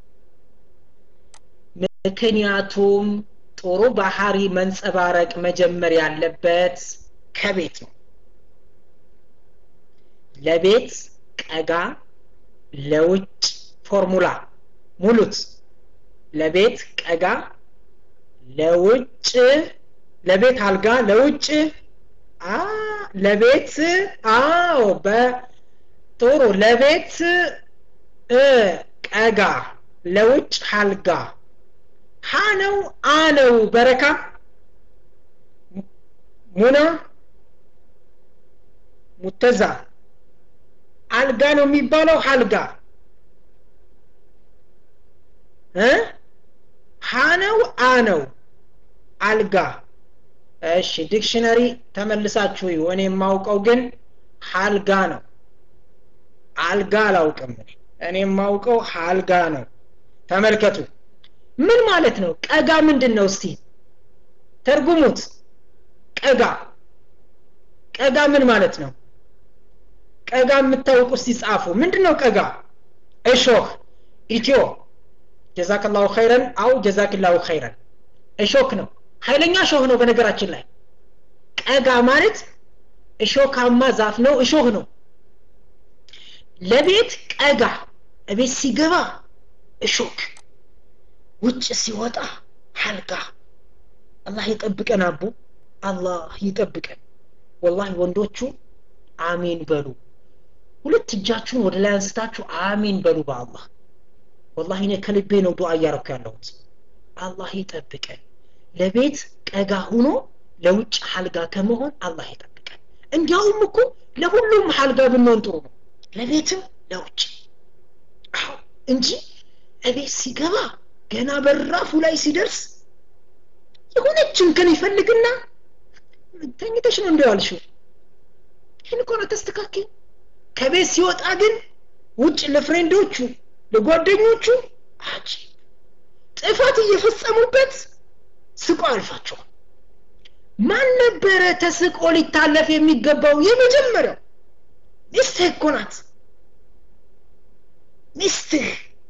ምክንያቱም ጥሩ ባህሪ መንጸባረቅ መጀመር ያለበት ከቤት ነው ለቤት ቀጋ ለውጭ ፎርሙላ ሙሉት ለቤት ቀጋ ለውጭ ለቤት አልጋ ለውጭ አ ለቤት አዎ በጥሩ ለቤት እ ቀጋ ለውጭ አልጋ ሀ ነው አ ነው በረካ ሙና ሙተዛ አልጋ ነው የሚባለው አልጋ እ ሀ ነው አ ነው አልጋ እሺ ዲክሽነሪ ተመልሳችሁ እዩ እኔ የማውቀው ግን ሀልጋ ነው አልጋ አላውቅም እኔ የማውቀው ሀልጋ ነው ተመልከቱ ምን ማለት ነው ቀጋ ምንድን ነው እስቲ ተርጉሙት ቀጋ ቀጋ ምን ማለት ነው ቀጋ የምታውቁ እስቲ ጻፉ ምንድን ነው ቀጋ እሾህ ኢትዮ ጀዛክላሁ ኸይረን አው ጀዛክላሁ ኸይረን እሾክ ነው ኃይለኛ እሾህ ነው በነገራችን ላይ ቀጋ ማለት እሾካማ ዛፍ ነው እሾህ ነው ለቤት ቀጋ እቤት ሲገባ እሾክ ውጭ ሲወጣ ሀልጋ አላህ ይጠብቀን አቡ አላህ ይጠብቀን ወላሂ ወንዶቹ አሜን በሉ ሁለት እጃችሁን ወደ ላይ አንስታችሁ አሜን በሉ በአላህ ወላሂ እኔ ከልቤ ነው ዱዓ እያረኩ ያለሁት አላህ ይጠብቀን ለቤት ቀጋ ሁኖ ለውጭ ሀልጋ ከመሆን አላህ ይጠብቀን እንዲያውም እኮ ለሁሉም ሀልጋ ብንሆን ጥሩ ነው ለቤትም ለውጭ አዎ እንጂ እቤት ሲገባ ገና በራፉ ላይ ሲደርስ የሆነች እንከን ይፈልግና ተኝተሽ ነው እንዲ ያልሽው ይህን እኮ ነው ተስተካከል ከቤት ሲወጣ ግን ውጭ ለፍሬንዶቹ ለጓደኞቹ አጂ ጥፋት እየፈጸሙበት ስቆ አልፋቸዋል ማን ነበረ ተስቆ ሊታለፍ የሚገባው የመጀመሪያው ሚስትህ እኮ ናት ሚስትህ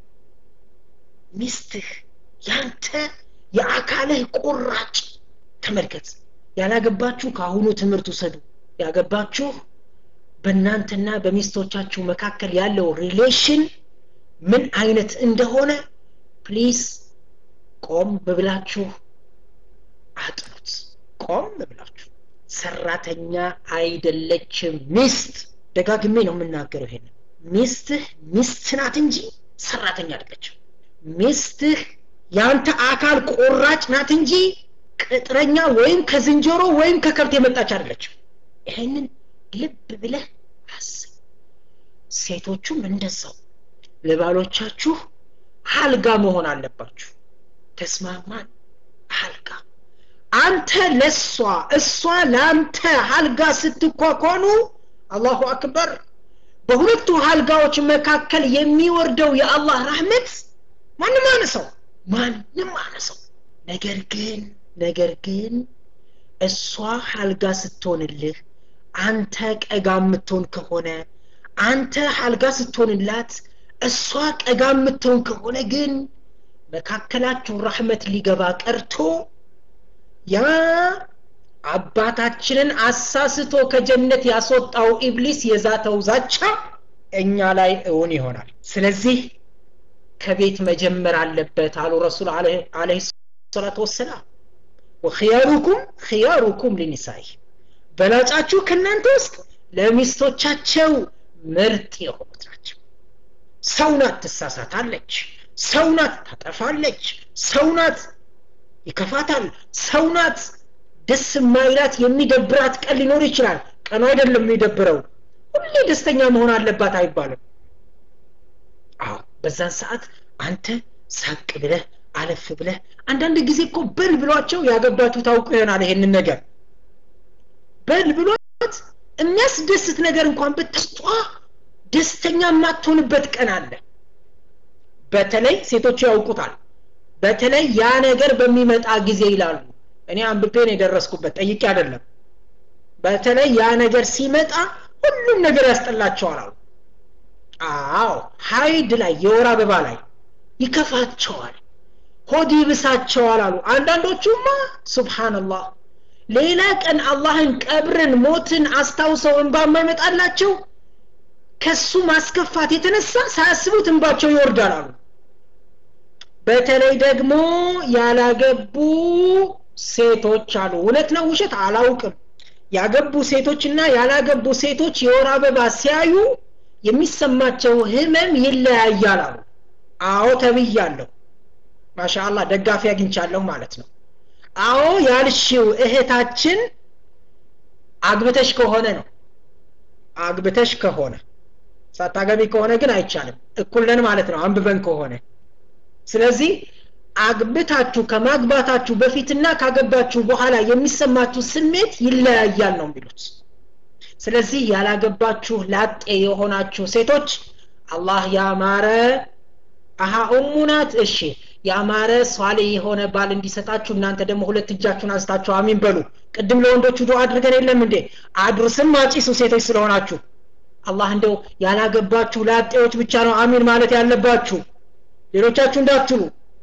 ሚስትህ ያንተ የአካልህ ቁራጭ ተመልከት ያላገባችሁ ከአሁኑ ትምህርት ውሰዱ ያገባችሁ በእናንተና በሚስቶቻችሁ መካከል ያለው ሪሌሽን ምን አይነት እንደሆነ ፕሊዝ ቆም ብላችሁ አጥኑት ቆም ብላችሁ ሰራተኛ አይደለችም ሚስት ደጋግሜ ነው የምናገረው ይሄን ሚስትህ ሚስት ናት እንጂ ሰራተኛ አይደለችም ሚስትህ ያንተ አካል ቆራጭ ናት እንጂ ቅጥረኛ ወይም ከዝንጀሮ ወይም ከከብት የመጣች አይደለችም ይሄንን ልብ ብለህ አስብ ሴቶቹም እንደዛው ለባሎቻችሁ አልጋ መሆን አለባችሁ ተስማማን አልጋ አንተ ለሷ እሷ ለአንተ አልጋ ስትኳኳኑ አላሁ አክበር በሁለቱ አልጋዎች መካከል የሚወርደው የአላህ ረህመት ማንም አነሰው ማንም አነሰው ነገር ግን ነገር ግን እሷ አልጋ ስትሆንልህ አንተ ቀጋ የምትሆን ከሆነ አንተ አልጋ ስትሆንላት እሷ ቀጋ የምትሆን ከሆነ ግን መካከላችሁ ረህመት ሊገባ ቀርቶ ያ አባታችንን አሳስቶ ከጀነት ያስወጣው ኢብሊስ የዛተው ዛቻ እኛ ላይ እውን ይሆናል ስለዚህ ከቤት መጀመር አለበት አሉ ረሱል አለህ ሰላቱ ወሰላም ወክያሩኩም ክያሩኩም ሊኒሳይ በላጫችሁ ከእናንተ ውስጥ ለሚስቶቻቸው ምርጥ የሆኑት ናቸው ሰው ናት ትሳሳታለች ሰው ናት ታጠፋለች ሰው ናት ይከፋታል ሰው ናት ደስ የማይላት የሚደብራት ቀን ሊኖር ይችላል ቀኑ አይደለም የሚደብረው ሁሌ ደስተኛ መሆን አለባት አይባልም አዎ በዛን ሰዓት አንተ ሳቅ ብለህ አለፍ ብለህ አንዳንድ ጊዜ እኮ በል ብሏቸው ያገባችሁ ታውቁ ይሆናል ይሄንን ነገር በል ብሏት የሚያስደስት ነገር እንኳን ብትስጧ ደስተኛ የማትሆንበት ቀን አለ በተለይ ሴቶቹ ያውቁታል በተለይ ያ ነገር በሚመጣ ጊዜ ይላሉ እኔ አንብቤን የደረስኩበት ጠይቄ አይደለም በተለይ ያ ነገር ሲመጣ ሁሉም ነገር ያስጠላቸዋል አሉ አዎ ሀይድ ላይ የወር አበባ ላይ ይከፋቸዋል ሆድ ይብሳቸዋል አሉ አንዳንዶቹማ ሱብሃንላህ ሌላ ቀን አላህን ቀብርን ሞትን አስታውሰው እንባ የማይመጣላቸው ከሱ ማስከፋት የተነሳ ሳያስቡት እንባቸው ይወርዳል አሉ በተለይ ደግሞ ያላገቡ ሴቶች አሉ እውነት ነው ውሸት አላውቅም ያገቡ ሴቶችና ያላገቡ ሴቶች የወር አበባ ሲያዩ የሚሰማቸው ህመም ይለያያል አሉ አዎ ተብያለሁ ማሻአላህ ደጋፊ አግኝቻለሁ ማለት ነው አዎ ያልሽው እህታችን አግብተሽ ከሆነ ነው አግብተሽ ከሆነ ሳታገቢ ከሆነ ግን አይቻልም እኩልነን ማለት ነው አንብበን ከሆነ ስለዚህ አግብታችሁ ከማግባታችሁ በፊትና ካገባችሁ በኋላ የሚሰማችሁ ስሜት ይለያያል ነው የሚሉት ስለዚህ ያላገባችሁ ላጤ የሆናችሁ ሴቶች አላህ ያማረ አሀ ኡሙ ናት እሺ ያማረ ሷሌ የሆነ ባል እንዲሰጣችሁ እናንተ ደግሞ ሁለት እጃችሁን አንስታችሁ አሚን በሉ ቅድም ለወንዶቹ ዱዓ አድርገን የለም እንዴ አድርስም አጪሱ ሴቶች ስለሆናችሁ አላህ እንደው ያላገባችሁ ላጤዎች ብቻ ነው አሚን ማለት ያለባችሁ ሌሎቻችሁ እንዳትሉ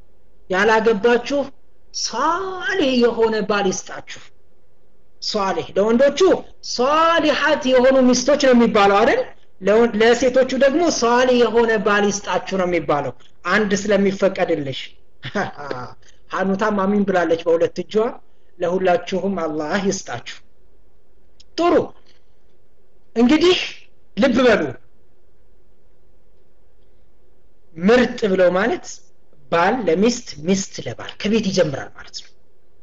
ያላገባችሁ ሷሌህ የሆነ ባል ይስጣችሁ ሷሌህ ለወንዶቹ ሷሊሐት የሆኑ ሚስቶች ነው የሚባለው አይደል ለሴቶቹ ደግሞ ሷሊ የሆነ ባል ይስጣችሁ ነው የሚባለው አንድ ስለሚፈቀድልሽ ሀኑታም አሚን ብላለች በሁለት እጇ ለሁላችሁም አላህ ይስጣችሁ ጥሩ እንግዲህ ልብ በሉ ምርጥ ብለው ማለት ባል ለሚስት ሚስት ለባል ከቤት ይጀምራል ማለት ነው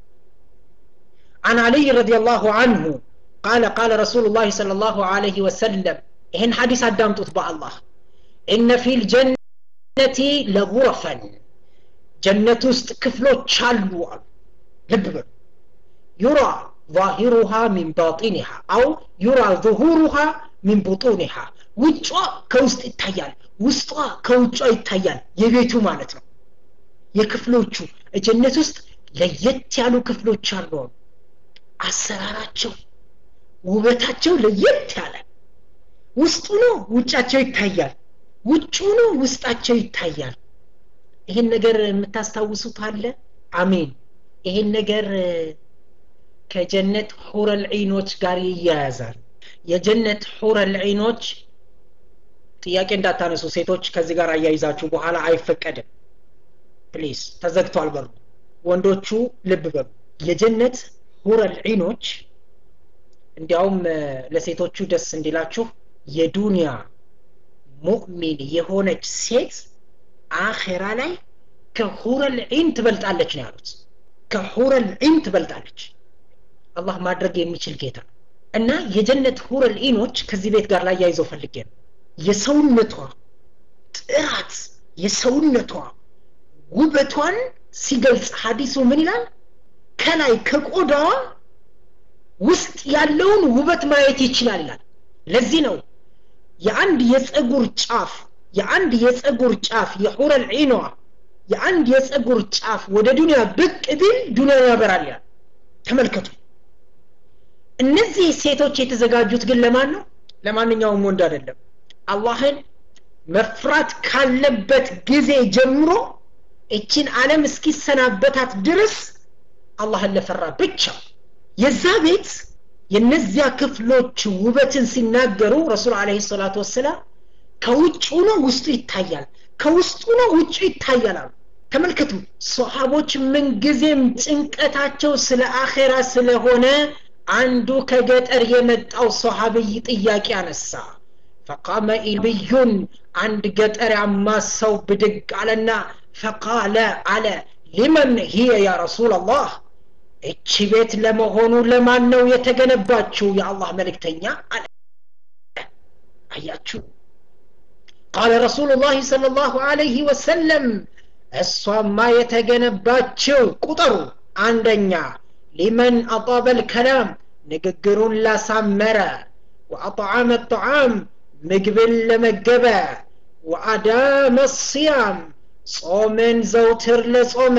عن علي رضي الله عنه قال قال رسول الله صلى الله عليه وسلم إن حديث أدام تطبع الله إن في الجنة لغرفا جنة كفلو تشالو لبب يرى ظاهرها من باطنها أو يرى ظهورها من بطونها ውጯ ከውስጥ ይታያል ውስጧ ከውጯ ይታያል የቤቱ ማለት ነው የክፍሎቹ ጀነት ውስጥ ለየት ያሉ ክፍሎች አሉ አሰራራቸው ውበታቸው ለየት ያለ ውስጡ ነው ውጫቸው ይታያል ውጩ ነው ውስጣቸው ይታያል ይሄን ነገር የምታስታውሱት አለ አሜን ይሄን ነገር ከጀነት ሑረል ዒኖች ጋር ይያያዛል የጀነት ሑረል ዒኖች ጥያቄ እንዳታነሱ ሴቶች ከዚህ ጋር አያይዛችሁ በኋላ አይፈቀድም ፕሊዝ ተዘግቷል በሩ ወንዶቹ ልብ በሉ የጀነት ሁረል ዒኖች እንዲያውም ለሴቶቹ ደስ እንዲላችሁ የዱንያ ሙእሚን የሆነች ሴት አኼራ ላይ ከሁረል ዒን ትበልጣለች ነው ያሉት ከሁረል ዒን ትበልጣለች አላህ ማድረግ የሚችል ጌታ እና የጀነት ሁረል ዒኖች ከዚህ ቤት ጋር ላይ ያይዘው ፈልጌ ነው የሰውነቷ ጥራት የሰውነቷ ውበቷን ሲገልጽ ሀዲሱ ምን ይላል ከላይ ከቆዳዋ ውስጥ ያለውን ውበት ማየት ይችላል ይላል ለዚህ ነው የአንድ የፀጉር ጫፍ የአንድ የፀጉር ጫፍ የሑረል ዒኗ የአንድ የፀጉር ጫፍ ወደ ዱንያ ብቅ ቢል ዱንያን ያበራል ያል ተመልከቱ እነዚህ ሴቶች የተዘጋጁት ግን ለማን ነው ለማንኛውም ወንድ አይደለም አላህን መፍራት ካለበት ጊዜ ጀምሮ እችን ዓለም እስኪሰናበታት ድረስ አላህን ለፈራ ብቻ የዛ ቤት የነዚያ ክፍሎች ውበትን ሲናገሩ ረሱል አለ ሰላቱ ወሰላም ከውጭ ነው ውስጡ ይታያል ከውስጡ ነው ውጭ ይታያል አሉ ተመልከቱ ሰሃቦች ምንጊዜም ጭንቀታቸው ስለ አኼራ ስለሆነ አንዱ ከገጠር የመጣው ሰሃብይ ጥያቄ አነሳ ፈቃመ ኢልብዩን አንድ ገጠሪያማ ሰው ብድግ አለና ፈቃለ አለ ሊመን ሂየ ያ ረሱል አላህ እቺ ቤት ለመሆኑ ለማን ነው የተገነባችው የአላህ መልእክተኛ አለ አያችሁ ቃለ ረሱሉ ላህ صለ ላሁ አለይህ ወሰለም እሷማ የተገነባችው ቁጥሩ አንደኛ ሊመን አጣበ ልከላም ንግግሩን ላሳመረ ወአጥዓመ ጣዓም ምግብን ለመገበ ወአዳመ ሲያም ጾምን ዘውትር ለጾመ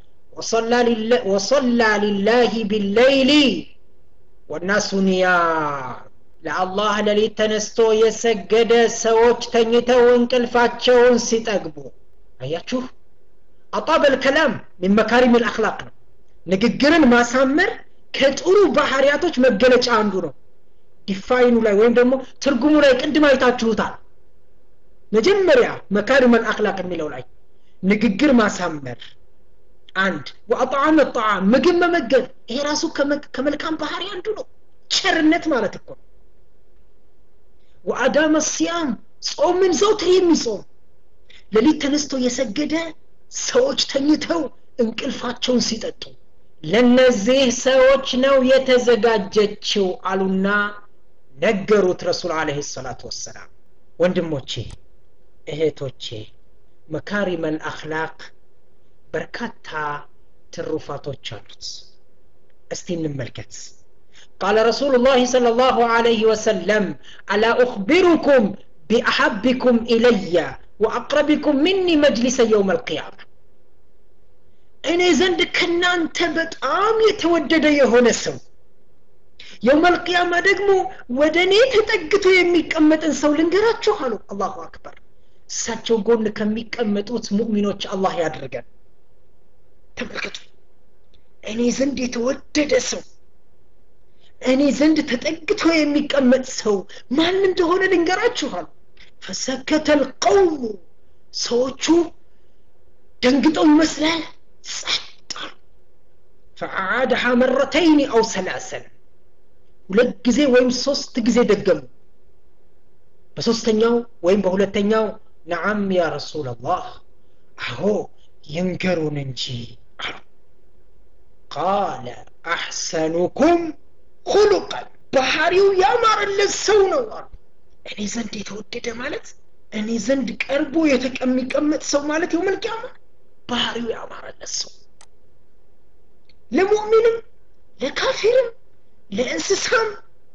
ወصلى لله بالليل والناس نيام ለአላህ ሌሊት ተነስቶ የሰገደ ሰዎች ተኝተው እንቅልፋቸውን ሲጠግቡ አያችሁ አጣበል ከላም ሚን መካሪም ልአክላቅ ነው ንግግርን ማሳመር ከጥሩ ባህሪያቶች መገለጫ አንዱ ነው ዲፋይኑ ላይ ወይም ደግሞ ትርጉሙ ላይ ቅድም አይታችሁታል መጀመሪያ መካሪም አልአክላቅ የሚለው ላይ ንግግር ማሳመር አንድ ወአጣዓመ ጣዓም ምግብ መመገብ ይሄ ራሱ ከመልካም ባህሪ አንዱ ነው ቸርነት ማለት እኮ ነው ወአዳመ ሲያም ጾምን ዘውትር የሚጾም ሌሊት ተነስቶ የሰገደ ሰዎች ተኝተው እንቅልፋቸውን ሲጠጡ ለነዚህ ሰዎች ነው የተዘጋጀችው አሉና ነገሩት ረሱል አለህ ሰላቱ ወሰላም ወንድሞቼ እህቶቼ መካሪመል አክላቅ በርካታ ትሩፋቶች አሉት እስቲ እንመልከት قال رسول الله صلى الله عليه وسلم ألا أخبركم بأحبكم إلي وأقربكم مني مجلسا يوم القيامة እኔ ዘንድ ከናንተ በጣም የተወደደ የሆነ ሰው የውም አልቅያማ ደግሞ ወደ እኔ ተጠግቶ የሚቀመጥን ሰው ልንገራችሁ አሉ አላሁ አክበር እሳቸው ጎን ከሚቀመጡት ሙእሚኖች አላህ ያድርገን ተመልከቱ እኔ ዘንድ የተወደደ ሰው እኔ ዘንድ ተጠግቶ የሚቀመጥ ሰው ማን እንደሆነ ልንገራችኋል ፈሰከተ ልቀውሙ ሰዎቹ ደንግጠው ይመስላል ጸጥ ፈአዓድሃ መረተይን አው ሰላሰን ሁለት ጊዜ ወይም ሶስት ጊዜ ደገሙ በሶስተኛው ወይም በሁለተኛው ነዓም ያ ረሱል አላህ አዎ ይንገሩን እንጂ አሉ ቃለ አሕሰኑኩም ሁሉቀን ባህሪው ያማረለት ሰው ነው አሉ እኔ ዘንድ የተወደደ ማለት እኔ ዘንድ ቀርቦ የሚቀመጥ ሰው ማለት የው መልቅያማ ባህሪው ያማረለት ሰው ለሙእሚንም ለካፊርም ለእንስሳም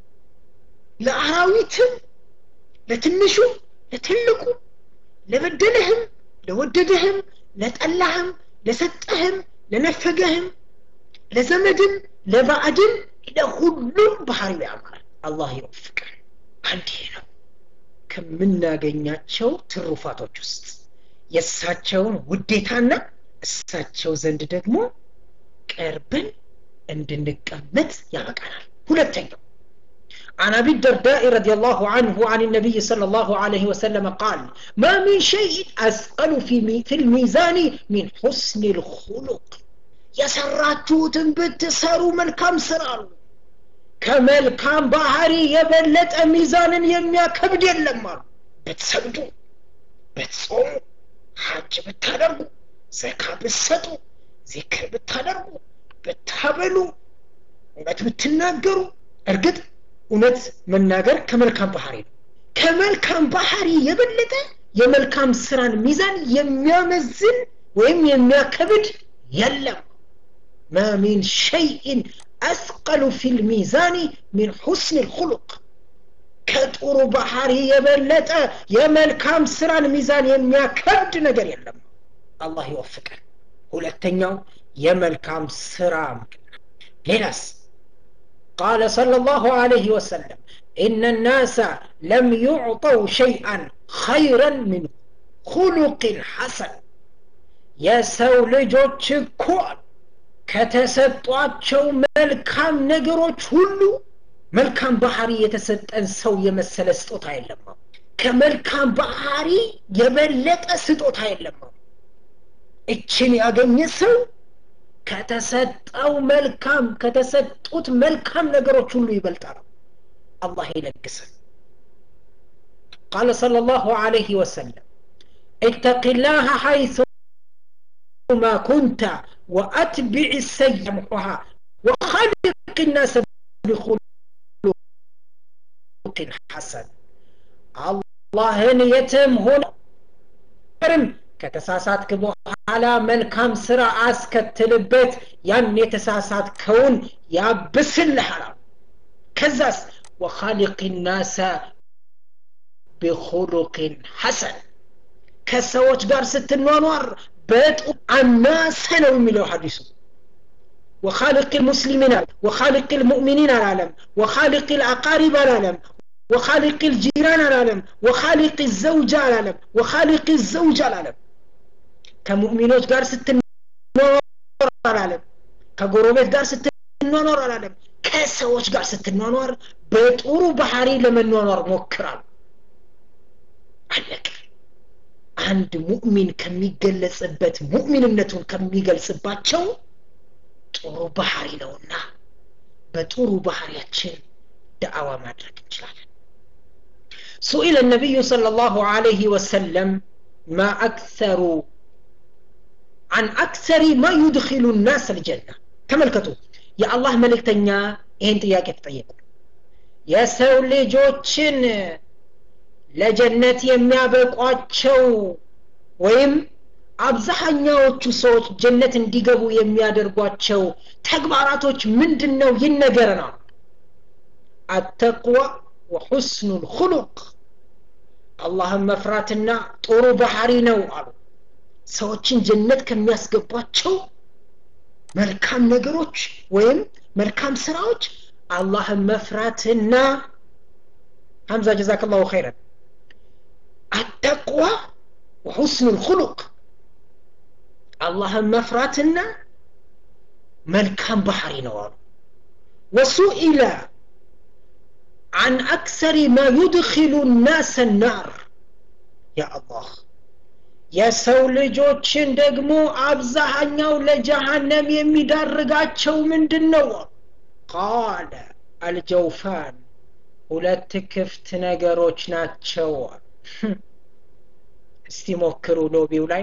ለአራዊትም ለትንሹም ለትልቁ ለበደለህም ለወደደህም ለጠላህም ለሰጠህም ለነፈገህም ለዘመድም ለባዕድም ለሁሉም ባህሪው ያማራል አላህ ይወፍቀን አንድ ነው ከምናገኛቸው ትሩፋቶች ውስጥ የእሳቸውን ውዴታና እሳቸው ዘንድ ደግሞ ቀርበን እንድንቀመጥ ያበቃናል ሁለተኛው عن ابي الدرداء رضي الله عنه عن النبي صلى الله عليه وسلم قال ما من شيء اثقل في في الميزان من حسن الخلق የሰራችሁትን ብትሰሩ መልካም ስራ አሉ ከመልካም ባህሪ የበለጠ ሚዛንን የሚያከብድ የለም አሉ ብትሰግዱ ብትጾሙ ሀጅ ብታደርጉ ዘካ ብትሰጡ ዚክር ብታደርጉ ብታበሉ እውነት ብትናገሩ እርግጥ እውነት መናገር ከመልካም ባህሪ ነው ከመልካም ባህሪ የበለጠ የመልካም ስራን ሚዛን የሚያመዝን ወይም የሚያከብድ የለም ما من شيء أثقل في الميزان من حسن الخلق ከጥሩ ባህሪ የበለጠ የመልካም ስራን ሚዛን የሚያከብድ ነገር የለም አላህ ይወፍቀን ሁለተኛው የመልካም ስራ ሌላስ قال صلى الله عليه وسلم إن الناس لم يعطوا شيئا خيرا من خلق حسن የሰው ልጆች እኮ ከተሰጧቸው መልካም ነገሮች ሁሉ መልካም ባህሪ የተሰጠን ሰው የመሰለ ስጦታ የለም ከመልካም ባህሪ የበለጠ ስጦታ የለም እችን ያገኘ ሰው ከተሰጠው መልካም ከተሰጡት መልካም ነገሮች ሁሉ ይበልጣል አላህ ይለግሰን قال صلى الله عليه وسلم اتق الله حيث ما كنت وأتبع السيئة محوها وخلق الناس بخلق حسن አላህን የትም ሆነም ከተሳሳትክ በኋላ መልካም ስራ አስከትልበት ያን የተሳሳትከውን ያብስልሃል ከዛስ ወኻሊቅ ናሰ ቢኹሉቅን ሐሰን ከሰዎች ጋር ስትኗኗር በጡ አናሰ ነው የሚለው ሐዲሱ وخالق المسلمين وخالق المؤمنين العالم وخالق الأقارب العالم وخالق الجيران العالم وخالق الزوجة العالم وخالق الزوجة العالم كمؤمنات قار ستنور العالم كقروبات قار ستنور العالم كسوش قار ستنور بطورو بحاري لمن نور موكرال عليك አንድ ሙእሚን ከሚገለጽበት ሙእሚንነቱን ከሚገልጽባቸው ጥሩ ባህሪ ነውና በጥሩ ባህሪያችን دعوة ማድረግ እንችላለን سئل النبي صلى الله عليه وسلم ما أكثر عن أكثر ما يدخل الناس الجنة ተመልከቱ የአላህ መልእክተኛ ይህን ጥያቄ ተጠየቁ የሰው ልጆችን ለጀነት የሚያበቋቸው ወይም አብዛኛዎቹ ሰዎች ጀነት እንዲገቡ የሚያደርጓቸው ተግባራቶች ምንድን ነው ይነገረናል አተቅዋ ወሑስኑ ልኩሉቅ አላህን መፍራትና ጥሩ ባህሪ ነው አሉ ሰዎችን ጀነት ከሚያስገቧቸው መልካም ነገሮች ወይም መልካም ስራዎች አላህን መፍራትና ሐምዛ ጀዛክ ላሁ ኸይረን አተቅዋ ወሑስኑ ልኩሉቅ አላህን መፍራትና መልካም ባህሪ ነው አሉ ወሱኢለ عن أكثر ما يدخل الناس النار يا الله የሰው ልጆችን ደግሞ አብዛኛው ለጀሃነም የሚዳርጋቸው ምንድን ነው ቃለ አልጀውፋን ሁለት ክፍት ነገሮች ናቸው እስቲ ሞክሩ ሎቢው ላይ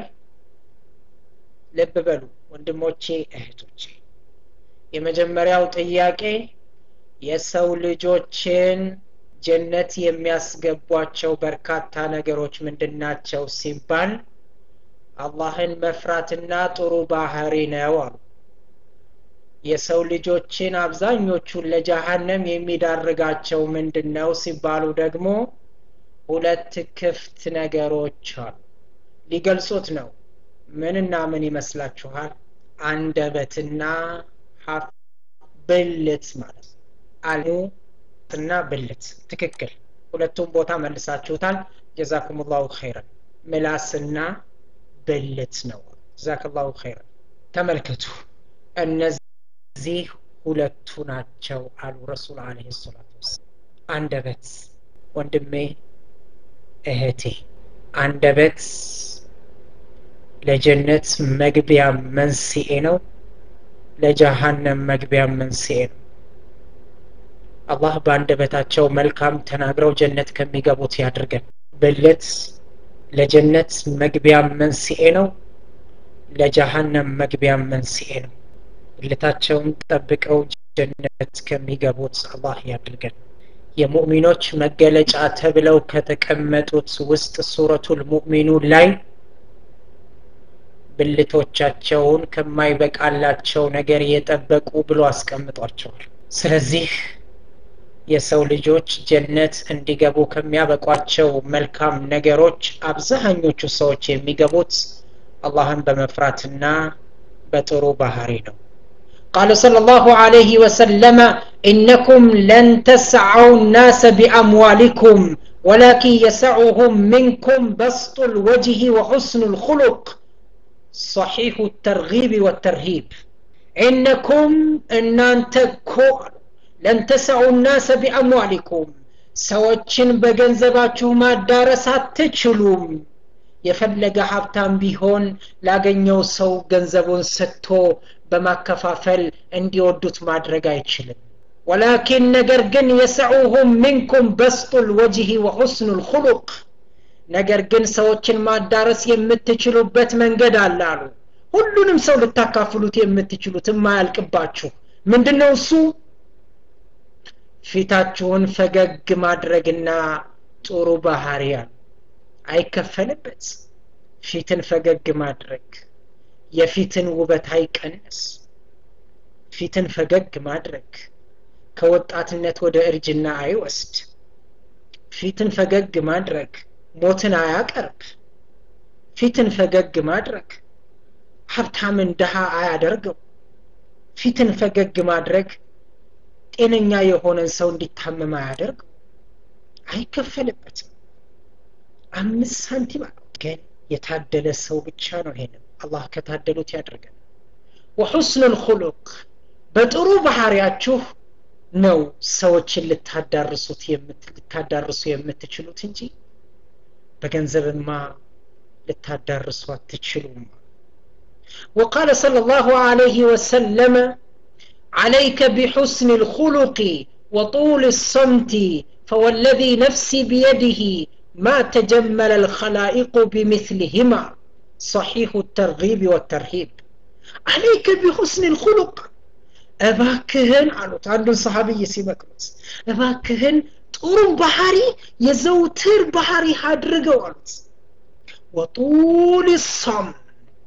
ልብ በሉ ወንድሞቼ እህቶቼ የመጀመሪያው ጥያቄ የሰው ልጆችን ጀነት የሚያስገቧቸው በርካታ ነገሮች ምንድናቸው ሲባል አላህን መፍራትና ጥሩ ባህሪ ነው አሉ የሰው ልጆችን አብዛኞቹን ለጀሃነም የሚዳርጋቸው ምንድን ነው ሲባሉ ደግሞ ሁለት ክፍት ነገሮች አሉ ሊገልጹት ነው ምንና ምን ይመስላችኋል አንደበትና ሀፍ ብልት ማለት አልሙ እና ብልት ትክክል ሁለቱም ቦታ መልሳችሁታል ጀዛኩም ላሁ ኸይረን ምላስና ብልት ነው ጀዛክላሁ ኸይረን ተመልከቱ እነዚህ ሁለቱ ናቸው አሉ ረሱል አለ ሰላቱ ወሰላም አንደበት ወንድሜ እህቴ አንደበት ለጀነት መግቢያ መንስኤ ነው ለጀሃነም መግቢያ መንስኤ ነው አላህ በአንደበታቸው መልካም ተናግረው ጀነት ከሚገቡት ያድርገን ብልት ለጀነት መግቢያ መንስኤ ነው ለጀሃነም መግቢያ መንስኤ ነው ብልታቸውን ጠብቀው ጀነት ከሚገቡት አላህ ያድርገን የሙእሚኖች መገለጫ ተብለው ከተቀመጡት ውስጥ ሱረቱል ሙእሚኑን ላይ ብልቶቻቸውን ከማይበቃላቸው ነገር የጠበቁ ብሎ አስቀምጧቸዋል ስለዚህ የሰው ልጆች ጀነት እንዲገቡ ከሚያበቋቸው መልካም ነገሮች አብዛኞቹ ሰዎች የሚገቡት አላህን በመፍራትና በጥሩ ባህሪ ነው قال صلى الله عليه وسلم إنكم لن تسعوا الناس بأموالكم ولكن يسعهم منكم بسط الوجه وحسن الخلق صحيح الترغيب والترهيب إنكم إن أنت ለን ተሰዑ ናሰ ቢአምዋሊኩም ሰዎችን በገንዘባችሁ ማዳረስ አትችሉም የፈለገ ሀብታም ቢሆን ላገኘው ሰው ገንዘቡን ሰጥቶ በማከፋፈል እንዲወዱት ማድረግ አይችልም ወላኪን ነገር ግን የሰዑሁም ሚንኩም በስጡ ልወጅህ ወሑስኑ ልኩሉቅ ነገር ግን ሰዎችን ማዳረስ የምትችሉበት መንገድ አለ አሉ ሁሉንም ሰው ልታካፍሉት የምትችሉት የማያልቅባችሁ ምንድን ነው እሱ ፊታችሁን ፈገግ ማድረግና ጥሩ ባህሪያ አይከፈልበት ፊትን ፈገግ ማድረግ የፊትን ውበት አይቀንስ ፊትን ፈገግ ማድረግ ከወጣትነት ወደ እርጅና አይወስድ ፊትን ፈገግ ማድረግ ሞትን አያቀርብ ፊትን ፈገግ ማድረግ ሀብታምን ድሃ አያደርገው ፊትን ፈገግ ማድረግ ጤነኛ የሆነን ሰው እንዲታመም አያደርገው አይከፈልበትም አምስት ሳንቲም ግን የታደለ ሰው ብቻ ነው ይሄንም አላህ ከታደሉት ያደርገን ወሑስኑ ልኩሉቅ በጥሩ ባህሪያችሁ ነው ሰዎችን ልታዳርሱት ልታዳርሱ የምትችሉት እንጂ በገንዘብማ ልታዳርሱ አትችሉም وقال صلى الله عليه وسلم عليك بحسن الخلق وطول الصمت فوالذي نفسي بيده ما تجمل الخلائق بمثلهما صحيح الترغيب والترهيب عليك بحسن الخلق እባክህን አሉት አንዱን ሰሃብይ ሲመክሩት እባክህን ጥሩ ባህሪ የዘውትር ባህሪ አድርገው አሉት ወጡል ሰምት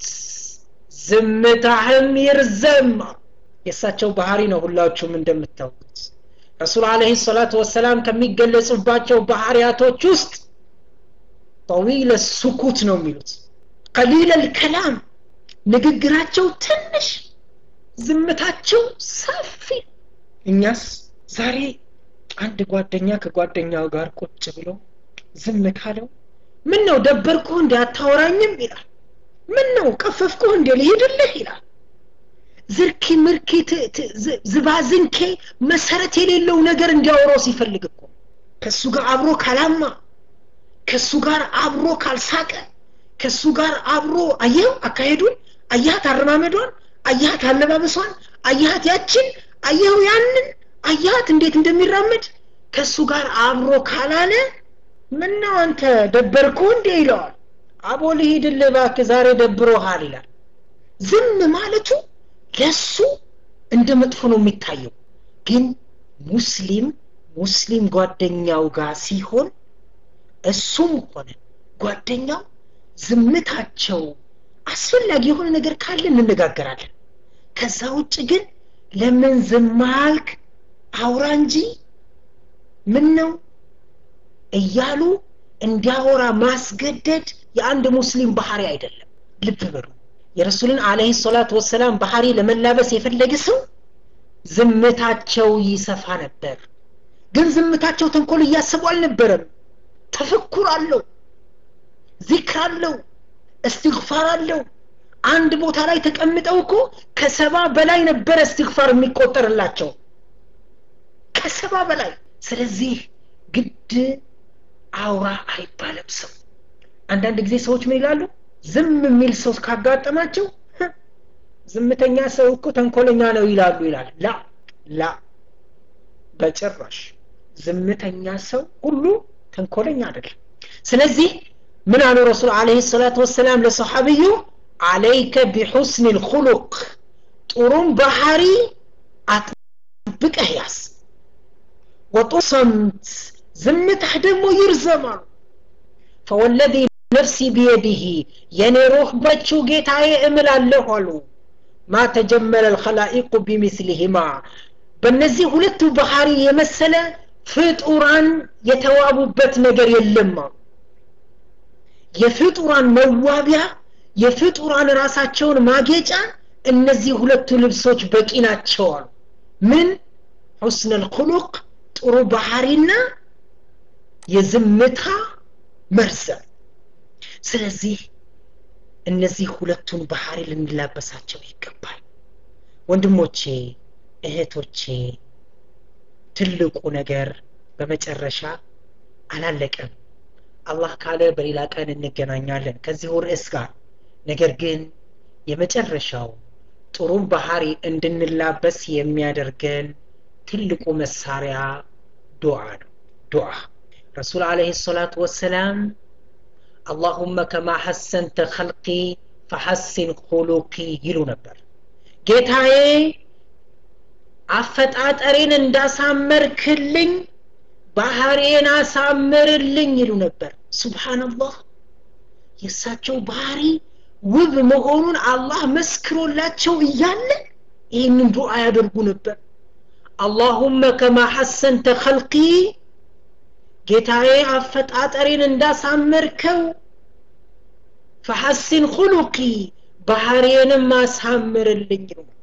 ዝምታህም ይርዘም የእሳቸው ባህሪ ነው ሁላችሁም እንደምታውቁት ረሱል አለህ ሰላቱ ወሰላም ከሚገለጹባቸው ባህሪያቶች ውስጥ ጠዊለ ሱኩት ነው የሚሉት ቀሊለ ልከላም ንግግራቸው ትንሽ ዝምታቸው ሰፊ እኛስ ዛሬ አንድ ጓደኛ ከጓደኛው ጋር ቁጭ ብሎ ዝም ካለው ምን ነው ደበርኩህ እንዲ አታወራኝም ይላል ምን ነው ቀፈፍኩህ እንዲ ልሄድልህ ይላል ዝርኪ ምርኪ ዝባዝንኬ መሰረት የሌለው ነገር እንዲያወራው ሲፈልግ እኮ ከእሱ ጋር አብሮ ካላማ ከእሱ ጋር አብሮ ካልሳቀ ከእሱ ጋር አብሮ አየው አካሄዱን አያት አረማመዷን አያት አለባበሷን አያት ያችን አየው ያንን አያት እንዴት እንደሚራመድ ከእሱ ጋር አብሮ ካላለ ምነው አንተ ደበርኩ እንዴ ይለዋል አቦ ልሂድልህ እባክህ ዛሬ ደብሮሃል ይላል ዝም ማለቱ ለሱ እንደ መጥፎ ነው የሚታየው ግን ሙስሊም ሙስሊም ጓደኛው ጋር ሲሆን እሱም ሆነ ጓደኛው ዝምታቸው አስፈላጊ የሆነ ነገር ካለ እንነጋገራለን ከዛ ውጭ ግን ለምን ዝም አልክ አውራ እንጂ ምን ነው እያሉ እንዲያወራ ማስገደድ የአንድ ሙስሊም ባህሪ አይደለም ልብ በሉ የረሱልን አለህ ሰላት ወሰላም ባህሪ ለመላበስ የፈለገ ሰው ዝምታቸው ይሰፋ ነበር ግን ዝምታቸው ተንኮል እያሰቡ አልነበረም ተፈኩር አለው ዚክር አለው እስትግፋር አለው አንድ ቦታ ላይ ተቀምጠው እኮ ከሰባ በላይ ነበረ እስትግፋር የሚቆጠርላቸው ከሰባ በላይ ስለዚህ ግድ አውራ አይባልም ሰው አንዳንድ ጊዜ ሰዎች ምን ይላሉ ዝም የሚል ሰው ካጋጠማቸው ዝምተኛ ሰው እኮ ተንኮለኛ ነው ይላሉ ይላል ላ ላ በጭራሽ ዝምተኛ ሰው ሁሉ ተንኮለኛ አይደለም ስለዚህ ምን አሉ ረሱል አለህ ሰላት ወሰላም ለሰሓብዩ አለይከ ቢሑስን ልኩሉቅ ጥሩም ባህሪ አጥብቀህ ያዝ ወጡ ሰምት ዝምታህ ደግሞ ይርዘማሉ ፈወለዚ ነፍሲ ቢየዲህ የኔ ሩህ በችው ጌታዬ እምላለሁ አሉ ማ ተጀመለ ልከላኢቁ ቢሚስሊህማ በእነዚህ ሁለቱ ባህሪ የመሰለ ፍጡራን የተዋቡበት ነገር የለም አሉ የፍጡራን መዋቢያ የፍጡራን ራሳቸውን ማጌጫ እነዚህ ሁለቱ ልብሶች በቂ ናቸው አሉ ምን ሑስን ልኩሉቅ ጥሩ ባህሪና የዝምታ መርዘም ስለዚህ እነዚህ ሁለቱን ባህሪ ልንላበሳቸው ይገባል ወንድሞቼ እህቶቼ ትልቁ ነገር በመጨረሻ አላለቀም አላህ ካለ በሌላ ቀን እንገናኛለን ከዚሁ ርዕስ ጋር ነገር ግን የመጨረሻው ጥሩም ባህሪ እንድንላበስ የሚያደርገን ትልቁ መሳሪያ ዱዓ ነው ዱዓ ረሱል አለህ ሰላቱ ወሰላም አላሁመ ከማ ሐሰንተ ኸልቂ ፈሐሲን ሁሉቂ ይሉ ነበር ጌታዬ አፈጣጠሬን እንዳሳመርክልኝ ባህሪዬን አሳምርልኝ ይሉ ነበር ሱብሓንላህ የእሳቸው ባህሪ ውብ መሆኑን አላህ መስክሮላቸው እያለ ይህንን ዱዓ ያደርጉ ነበር አላሁመ ከማ ሐሰንተ ኸልቂ ጌታዬ አፈጣጠሬን እንዳሳመርከው ፈሐሲን ሁሉቂ ባህሪዬንም አሳምርልኝ ይሉ ነበር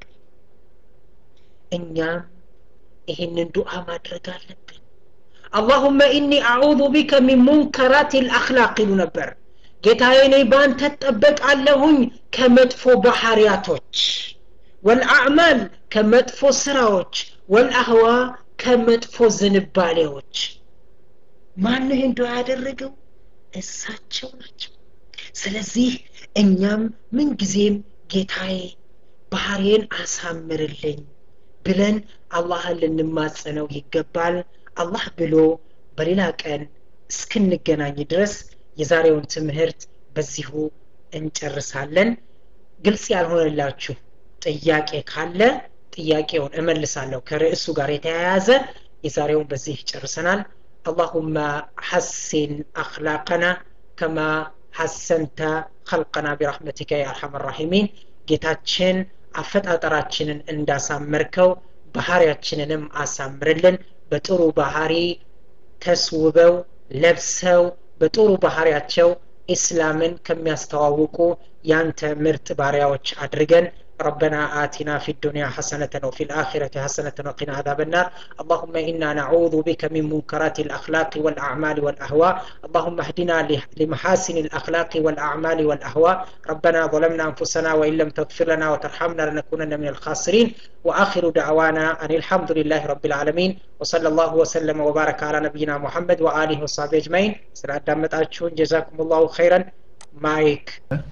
እኛም ይህንን ዱዓ ማድረግ አለብን አላሁመ ኢኒ አዑዙ ቢከ ሚን ሙንከራት ልአክላቅ ይሉ ነበር ጌታዬ እኔ በአንተ እጠበቃለሁኝ ከመጥፎ ባህርያቶች ወልአዕማል ከመጥፎ ስራዎች ወልአህዋ ከመጥፎ ዝንባሌዎች ማን ይህን ዱዓ ያደረገው እሳቸው ናቸው ስለዚህ እኛም ምንጊዜም ጌታዬ ባህሬን አሳምርልኝ ብለን አላህን ልንማጸነው ይገባል አላህ ብሎ በሌላ ቀን እስክንገናኝ ድረስ የዛሬውን ትምህርት በዚሁ እንጨርሳለን ግልጽ ያልሆነላችሁ ጥያቄ ካለ ጥያቄውን እመልሳለሁ ከርዕሱ ጋር የተያያዘ የዛሬውን በዚህ ጨርሰናል اللهم حسن أخلاقنا كما حسنت خلقنا برحمتك يا أرحم الراحمين ጌታችን አፈጣጠራችንን እንዳሳመርከው ባህሪያችንንም አሳምርልን በጥሩ ባህሪ ተስውበው ለብሰው በጥሩ ባህሪያቸው ኢስላምን ከሚያስተዋውቁ ያንተ ምርጥ ባሪያዎች አድርገን ربنا آتنا في الدنيا حسنة وفي الآخرة حسنة وقنا عذاب النار اللهم إنا نعوذ بك من منكرات الأخلاق والأعمال والأهواء اللهم اهدنا لمحاسن الأخلاق والأعمال والأهواء ربنا ظلمنا أنفسنا وإن لم تغفر لنا وترحمنا لنكونن من الخاسرين وآخر دعوانا أن الحمد لله رب العالمين وصلى الله وسلم وبارك على نبينا محمد وآله وصحبه أجمعين سلام دامت جزاكم الله خيرا مايك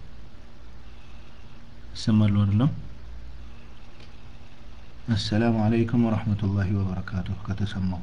ይሰማሉ አይደለም አሰላሙ አለይኩም ወረህመቱላሂ ወበረካቱ ከተሰማው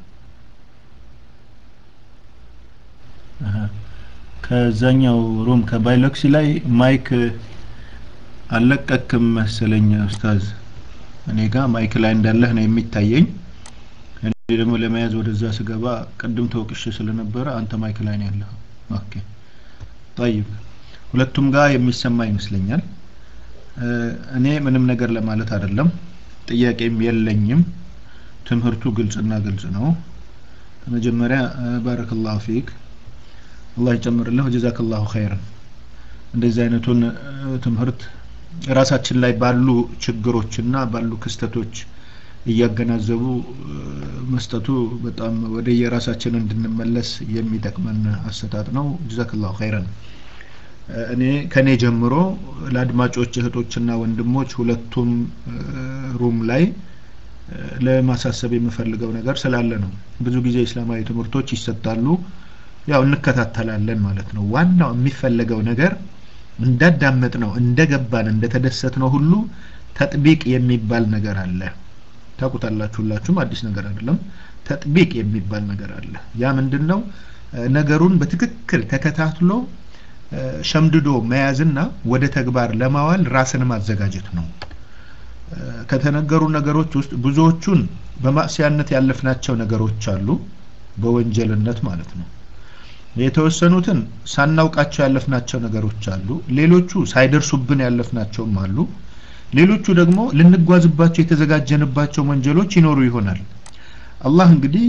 ከዛኛው ሩም ከባይሎክሲ ላይ ማይክ አልለቀክም መሰለኝ ኡስታዝ እኔ ጋር ማይክ ላይ እንዳለህ ነው የሚታየኝ እኔ ደግሞ ለመያዝ ወደዛ ስገባ ቅድም ተወቅሽ ስለነበረ አንተ ማይክ ላይ ነው ያለኸው ኦኬ ጠይብ ሁለቱም ጋር የሚሰማ ይመስለኛል እኔ ምንም ነገር ለማለት አይደለም ጥያቄም የለኝም ትምህርቱ ግልጽና ግልጽ ነው መጀመሪያ ባረከላሁ ፊክ አላህ ይጨምርልህ ጀዛከላሁ ኸይረን እንደዚህ አይነቱን ትምህርት ራሳችን ላይ ባሉ ችግሮችና ባሉ ክስተቶች እያገናዘቡ መስጠቱ በጣም ወደ የራሳችን እንድንመለስ የሚጠቅመን አሰጣጥ ነው ጀዛከላሁ ኸይረን እኔ ከኔ ጀምሮ ለአድማጮች እህቶችና ወንድሞች ሁለቱም ሩም ላይ ለማሳሰብ የምፈልገው ነገር ስላለ ነው ብዙ ጊዜ እስላማዊ ትምህርቶች ይሰጣሉ ያው እንከታተላለን ማለት ነው ዋናው የሚፈለገው ነገር እንዳዳመጥ ነው እንደገባን እንደተደሰት ነው ሁሉ ተጥቢቅ የሚባል ነገር አለ ታቁታላችሁ ሁላችሁም አዲስ ነገር አይደለም ተጥቢቅ የሚባል ነገር አለ ያ ምንድን ነው ነገሩን በትክክል ተከታትሎ ሸምድዶ መያዝና ወደ ተግባር ለማዋል ራስን ማዘጋጀት ነው ከተነገሩ ነገሮች ውስጥ ብዙዎቹን በማዕስያነት ያለፍናቸው ነገሮች አሉ በወንጀልነት ማለት ነው የተወሰኑትን ሳናውቃቸው ያለፍናቸው ነገሮች አሉ ሌሎቹ ሳይደርሱብን ያለፍናቸውም አሉ ሌሎቹ ደግሞ ልንጓዝባቸው የተዘጋጀንባቸው ወንጀሎች ይኖሩ ይሆናል አላህ እንግዲህ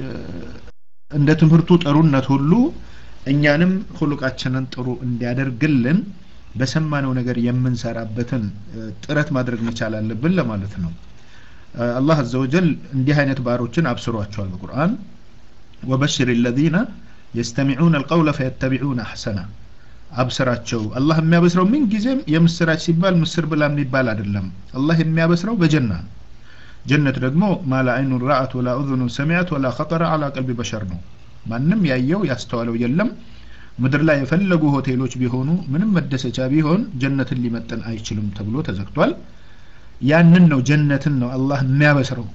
እንደ ትምህርቱ ጥሩነት ሁሉ እኛንም ሁሉቃችንን ጥሩ እንዲያደርግልን በሰማነው ነገር የምንሰራበትን ጥረት ማድረግ መቻል አለብን ለማለት ነው አላህ አዘ ወጀል እንዲህ አይነት ባሮችን አብስሯቸዋል በቁርአን ወበሽር ለዚነ የስተሚዑን አልቀውለ ፈየተቢዑን አሕሰና አብስራቸው አላህ የሚያበስረው ምን ጊዜም የምስራች ሲባል ምስር ብላ የሚባል አይደለም አላህ የሚያበስረው በጀና ነው ጀነት ደግሞ ማላ አይኑን ረአት ወላ ኡዙኑን ሰሚዐት ወላ ኸጠረ አላ ቀልቢ በሸር ነው ማንም ያየው ያስተዋለው የለም ምድር ላይ የፈለጉ ሆቴሎች ቢሆኑ ምንም መደሰቻ ቢሆን ጀነትን ሊመጠን አይችልም ተብሎ ተዘግቷል ያንን ነው ጀነትን ነው አላህ የሚያበስረው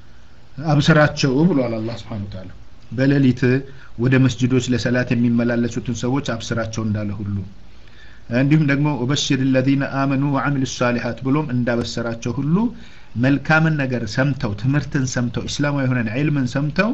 አብስራቸው ብሏል አላህ ስብሓን ታላ በሌሊት ወደ መስጅዶች ለሰላት የሚመላለሱትን ሰዎች አብስራቸው እንዳለ ሁሉ እንዲሁም ደግሞ ወበሽር ለዚነ አመኑ ወአሚሉ ሳሊሓት ብሎም እንዳበሰራቸው ሁሉ መልካምን ነገር ሰምተው ትምህርትን ሰምተው እስላማዊ የሆነን ዒልምን ሰምተው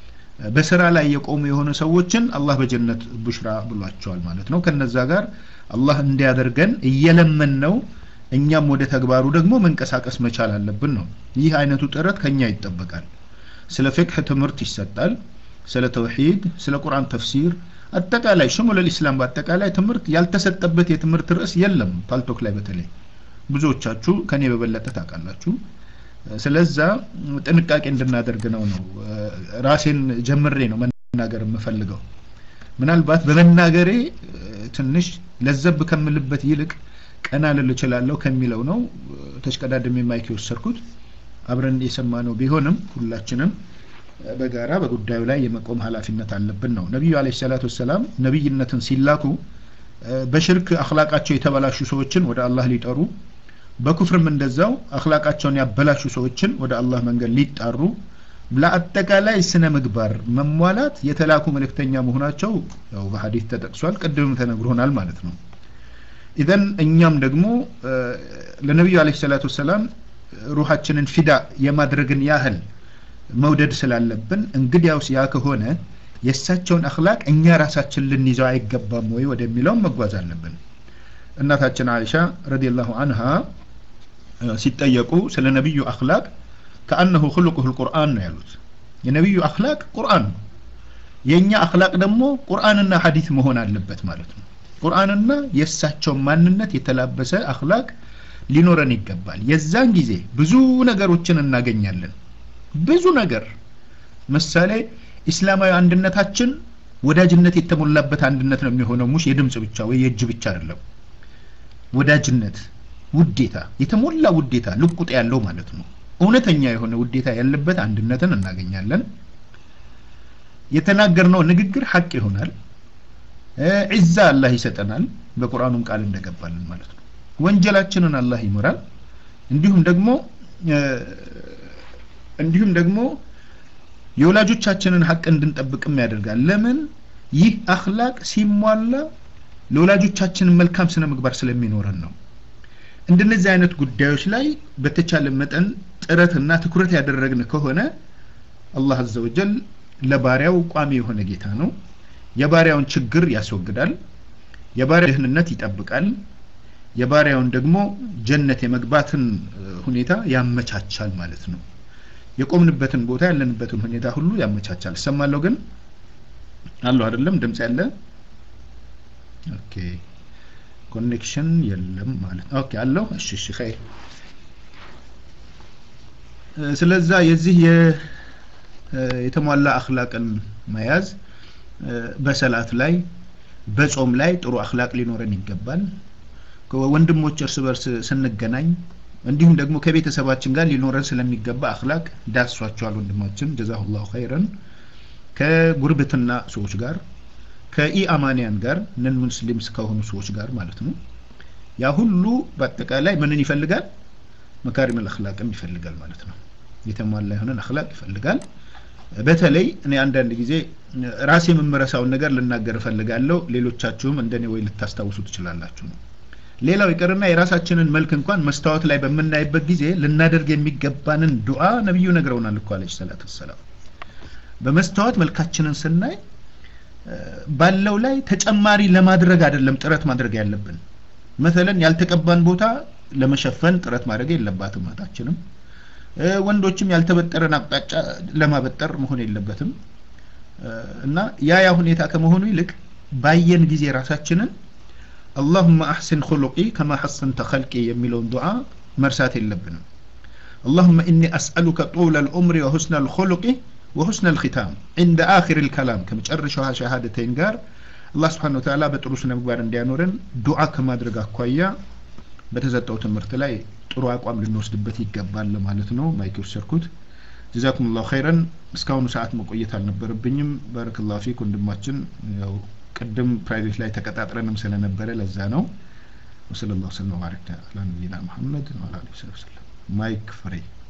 በስራ ላይ የቆሙ የሆኑ ሰዎችን አላህ በጀነት ቡሽራ ብሏቸዋል ማለት ነው ከነዛ ጋር አላህ እንዲያደርገን እየለመን ነው እኛም ወደ ተግባሩ ደግሞ መንቀሳቀስ መቻል አለብን ነው ይህ አይነቱ ጥረት ከኛ ይጠበቃል ስለ ፍቅህ ትምህርት ይሰጣል ስለ ተውሂድ ስለ ቁርአን ተፍሲር አጠቃላይ ሽሙል ልእስላም በአጠቃላይ ትምህርት ያልተሰጠበት የትምህርት ርዕስ የለም ፓልቶክ ላይ በተለይ ብዙዎቻችሁ ከኔ በበለጠ ታውቃላችሁ ስለዛ ጥንቃቄ እንድናደርግ ነው ነው ራሴን ጀምሬ ነው መናገር የምፈልገው ምናልባት በመናገሬ ትንሽ ለዘብ ከምልበት ይልቅ ቀና ልል እችላለሁ ከሚለው ነው ተሽቀዳድሜ ማይክ የወሰድኩት አብረን የሰማ ነው ቢሆንም ሁላችንም በጋራ በጉዳዩ ላይ የመቆም ኃላፊነት አለብን ነው ነቢዩ አለ ሰላት ወሰላም ነቢይነትን ሲላኩ በሽርክ አክላቃቸው የተበላሹ ሰዎችን ወደ አላህ ሊጠሩ በኩፍርም እንደዛው አክላቃቸውን ያበላሹ ሰዎችን ወደ አላህ መንገድ ሊጣሩ ለአጠቃላይ ስነ ምግባር መሟላት የተላኩ መልእክተኛ መሆናቸው ያው በሀዲት ተጠቅሷል ቅድምም ተነግሮናል ማለት ነው ኢዘን እኛም ደግሞ ለነቢዩ አለ ሰላት ወሰላም ሩሃችንን ፊዳ የማድረግን ያህል መውደድ ስላለብን እንግዲያውስ ያ ከሆነ የእሳቸውን አክላቅ እኛ ራሳችን ልንይዘው አይገባም ወይ ወደሚለው መጓዝ አለብን እናታችን አይሻ ረዲየላሁ አንሃ ሲጠየቁ ስለ ነቢዩ አክላቅ ከአነሁ ክልቁሁ ልቁርአን ነው ያሉት የነቢዩ አክላቅ ቁርአን ነው የእኛ አክላቅ ደግሞ ቁርአንና ሀዲት መሆን አለበት ማለት ነው ቁርአንና የእሳቸው ማንነት የተላበሰ አክላቅ ሊኖረን ይገባል የዛን ጊዜ ብዙ ነገሮችን እናገኛለን ብዙ ነገር ምሳሌ ኢስላማዊ አንድነታችን ወዳጅነት የተሞላበት አንድነት ነው የሚሆነው ሙሽ የድምፅ ብቻ ወይ የእጅ ብቻ አይደለም ወዳጅነት ውዴታ የተሞላ ውዴታ ልቁጥ ያለው ማለት ነው እውነተኛ የሆነ ውዴታ ያለበት አንድነትን እናገኛለን የተናገርነው ንግግር ሀቅ ይሆናል ዒዛ አላህ ይሰጠናል በቁርአኑም ቃል እንደገባልን ማለት ነው ወንጀላችንን አላህ ይምራል እንዲሁም ደግሞ እንዲሁም ደግሞ የወላጆቻችንን ሀቅ እንድንጠብቅም ያደርጋል ለምን ይህ አክላቅ ሲሟላ ለወላጆቻችንን መልካም ስነ ምግባር ስለሚኖረን ነው እንደነዚህ አይነት ጉዳዮች ላይ በተቻለ መጠን ጥረትና ትኩረት ያደረግን ከሆነ አላህ አዘ ወጀል ለባሪያው ቋሚ የሆነ ጌታ ነው የባሪያውን ችግር ያስወግዳል የባሪያ ደህንነት ይጠብቃል የባሪያውን ደግሞ ጀነት የመግባትን ሁኔታ ያመቻቻል ማለት ነው የቆምንበትን ቦታ ያለንበትን ሁኔታ ሁሉ ያመቻቻል እሰማለሁ ግን አለሁ አይደለም ድምፅ ያለ ኦኬ ኮኔክሽን የለም ማለት ኦኬ አለው እሺ እሺ ኸይር ስለዛ የዚህ የተሟላ አክላቅን መያዝ በሰላት ላይ በጾም ላይ ጥሩ አክላቅ ሊኖረን ይገባል ወንድሞች እርስ በርስ ስንገናኝ እንዲሁም ደግሞ ከቤተሰባችን ጋር ሊኖረን ስለሚገባ አክላቅ ዳሷቸዋል ወንድማችን ጀዛሁላሁ ኸይረን ከጉርብትና ሰዎች ጋር ከኢአማንያን ጋር ነን ሙስሊምስ ከሆኑ ሰዎች ጋር ማለት ነው ያ ሁሉ በአጠቃላይ ምንን ይፈልጋል መካሪም አክላቅም ይፈልጋል ማለት ነው የተሟላ የሆነን አክላቅ ይፈልጋል በተለይ እኔ አንዳንድ ጊዜ ራሴ የምመረሳውን ነገር ልናገር እፈልጋለሁ ሌሎቻችሁም እንደኔ ወይ ልታስታውሱ ትችላላችሁ ነው ሌላው ይቅርና የራሳችንን መልክ እንኳን መስታወት ላይ በምናይበት ጊዜ ልናደርግ የሚገባንን ዱዓ ነቢዩ ነግረውናል እኮ አለች ሰላት ወሰላም በመስታወት መልካችንን ስናይ ባለው ላይ ተጨማሪ ለማድረግ አይደለም ጥረት ማድረግ ያለብን መተለን ያልተቀባን ቦታ ለመሸፈን ጥረት ማድረግ የለባትም እህታችንም ወንዶችም ያልተበጠረን አቅጣጫ ለማበጠር መሆን የለበትም እና ያ ያ ሁኔታ ከመሆኑ ይልቅ ባየን ጊዜ ራሳችንን አላሁመ አሕስን ኹሉቂ ከማ ሐሰንተ ኸልቂ የሚለውን ዱዓ መርሳት የለብንም اللهم إني أسألك طول العمر وحسن الخلق وحسن الختام عند آخر الكلام كم تشرشها شهادتين قار الله سبحانه وتعالى بتروس نمبر እንዲያኖረን ዱዓ ከማድረግ አኳያ በተሰጠው ትምህርት ላይ ጥሩ አቋም ልንወስድበት ይገባል ማለት ነው ማይክ ወሰድኩት ጀዛኩም ላሁ ኸይረን እስካሁኑ ሰዓት መቆየት አልነበረብኝም ባረክላሁ ፊክ ወንድማችን ያው ቅድም ፕራይቬት ላይ ተቀጣጥረንም ስለነበረ ለዛ ነው ወሰለ ላሁ ሰለም ባረክ አላ ነቢይና መሐመድ ወአላ አሊሂ ወሰለም ማይክ ፍሬ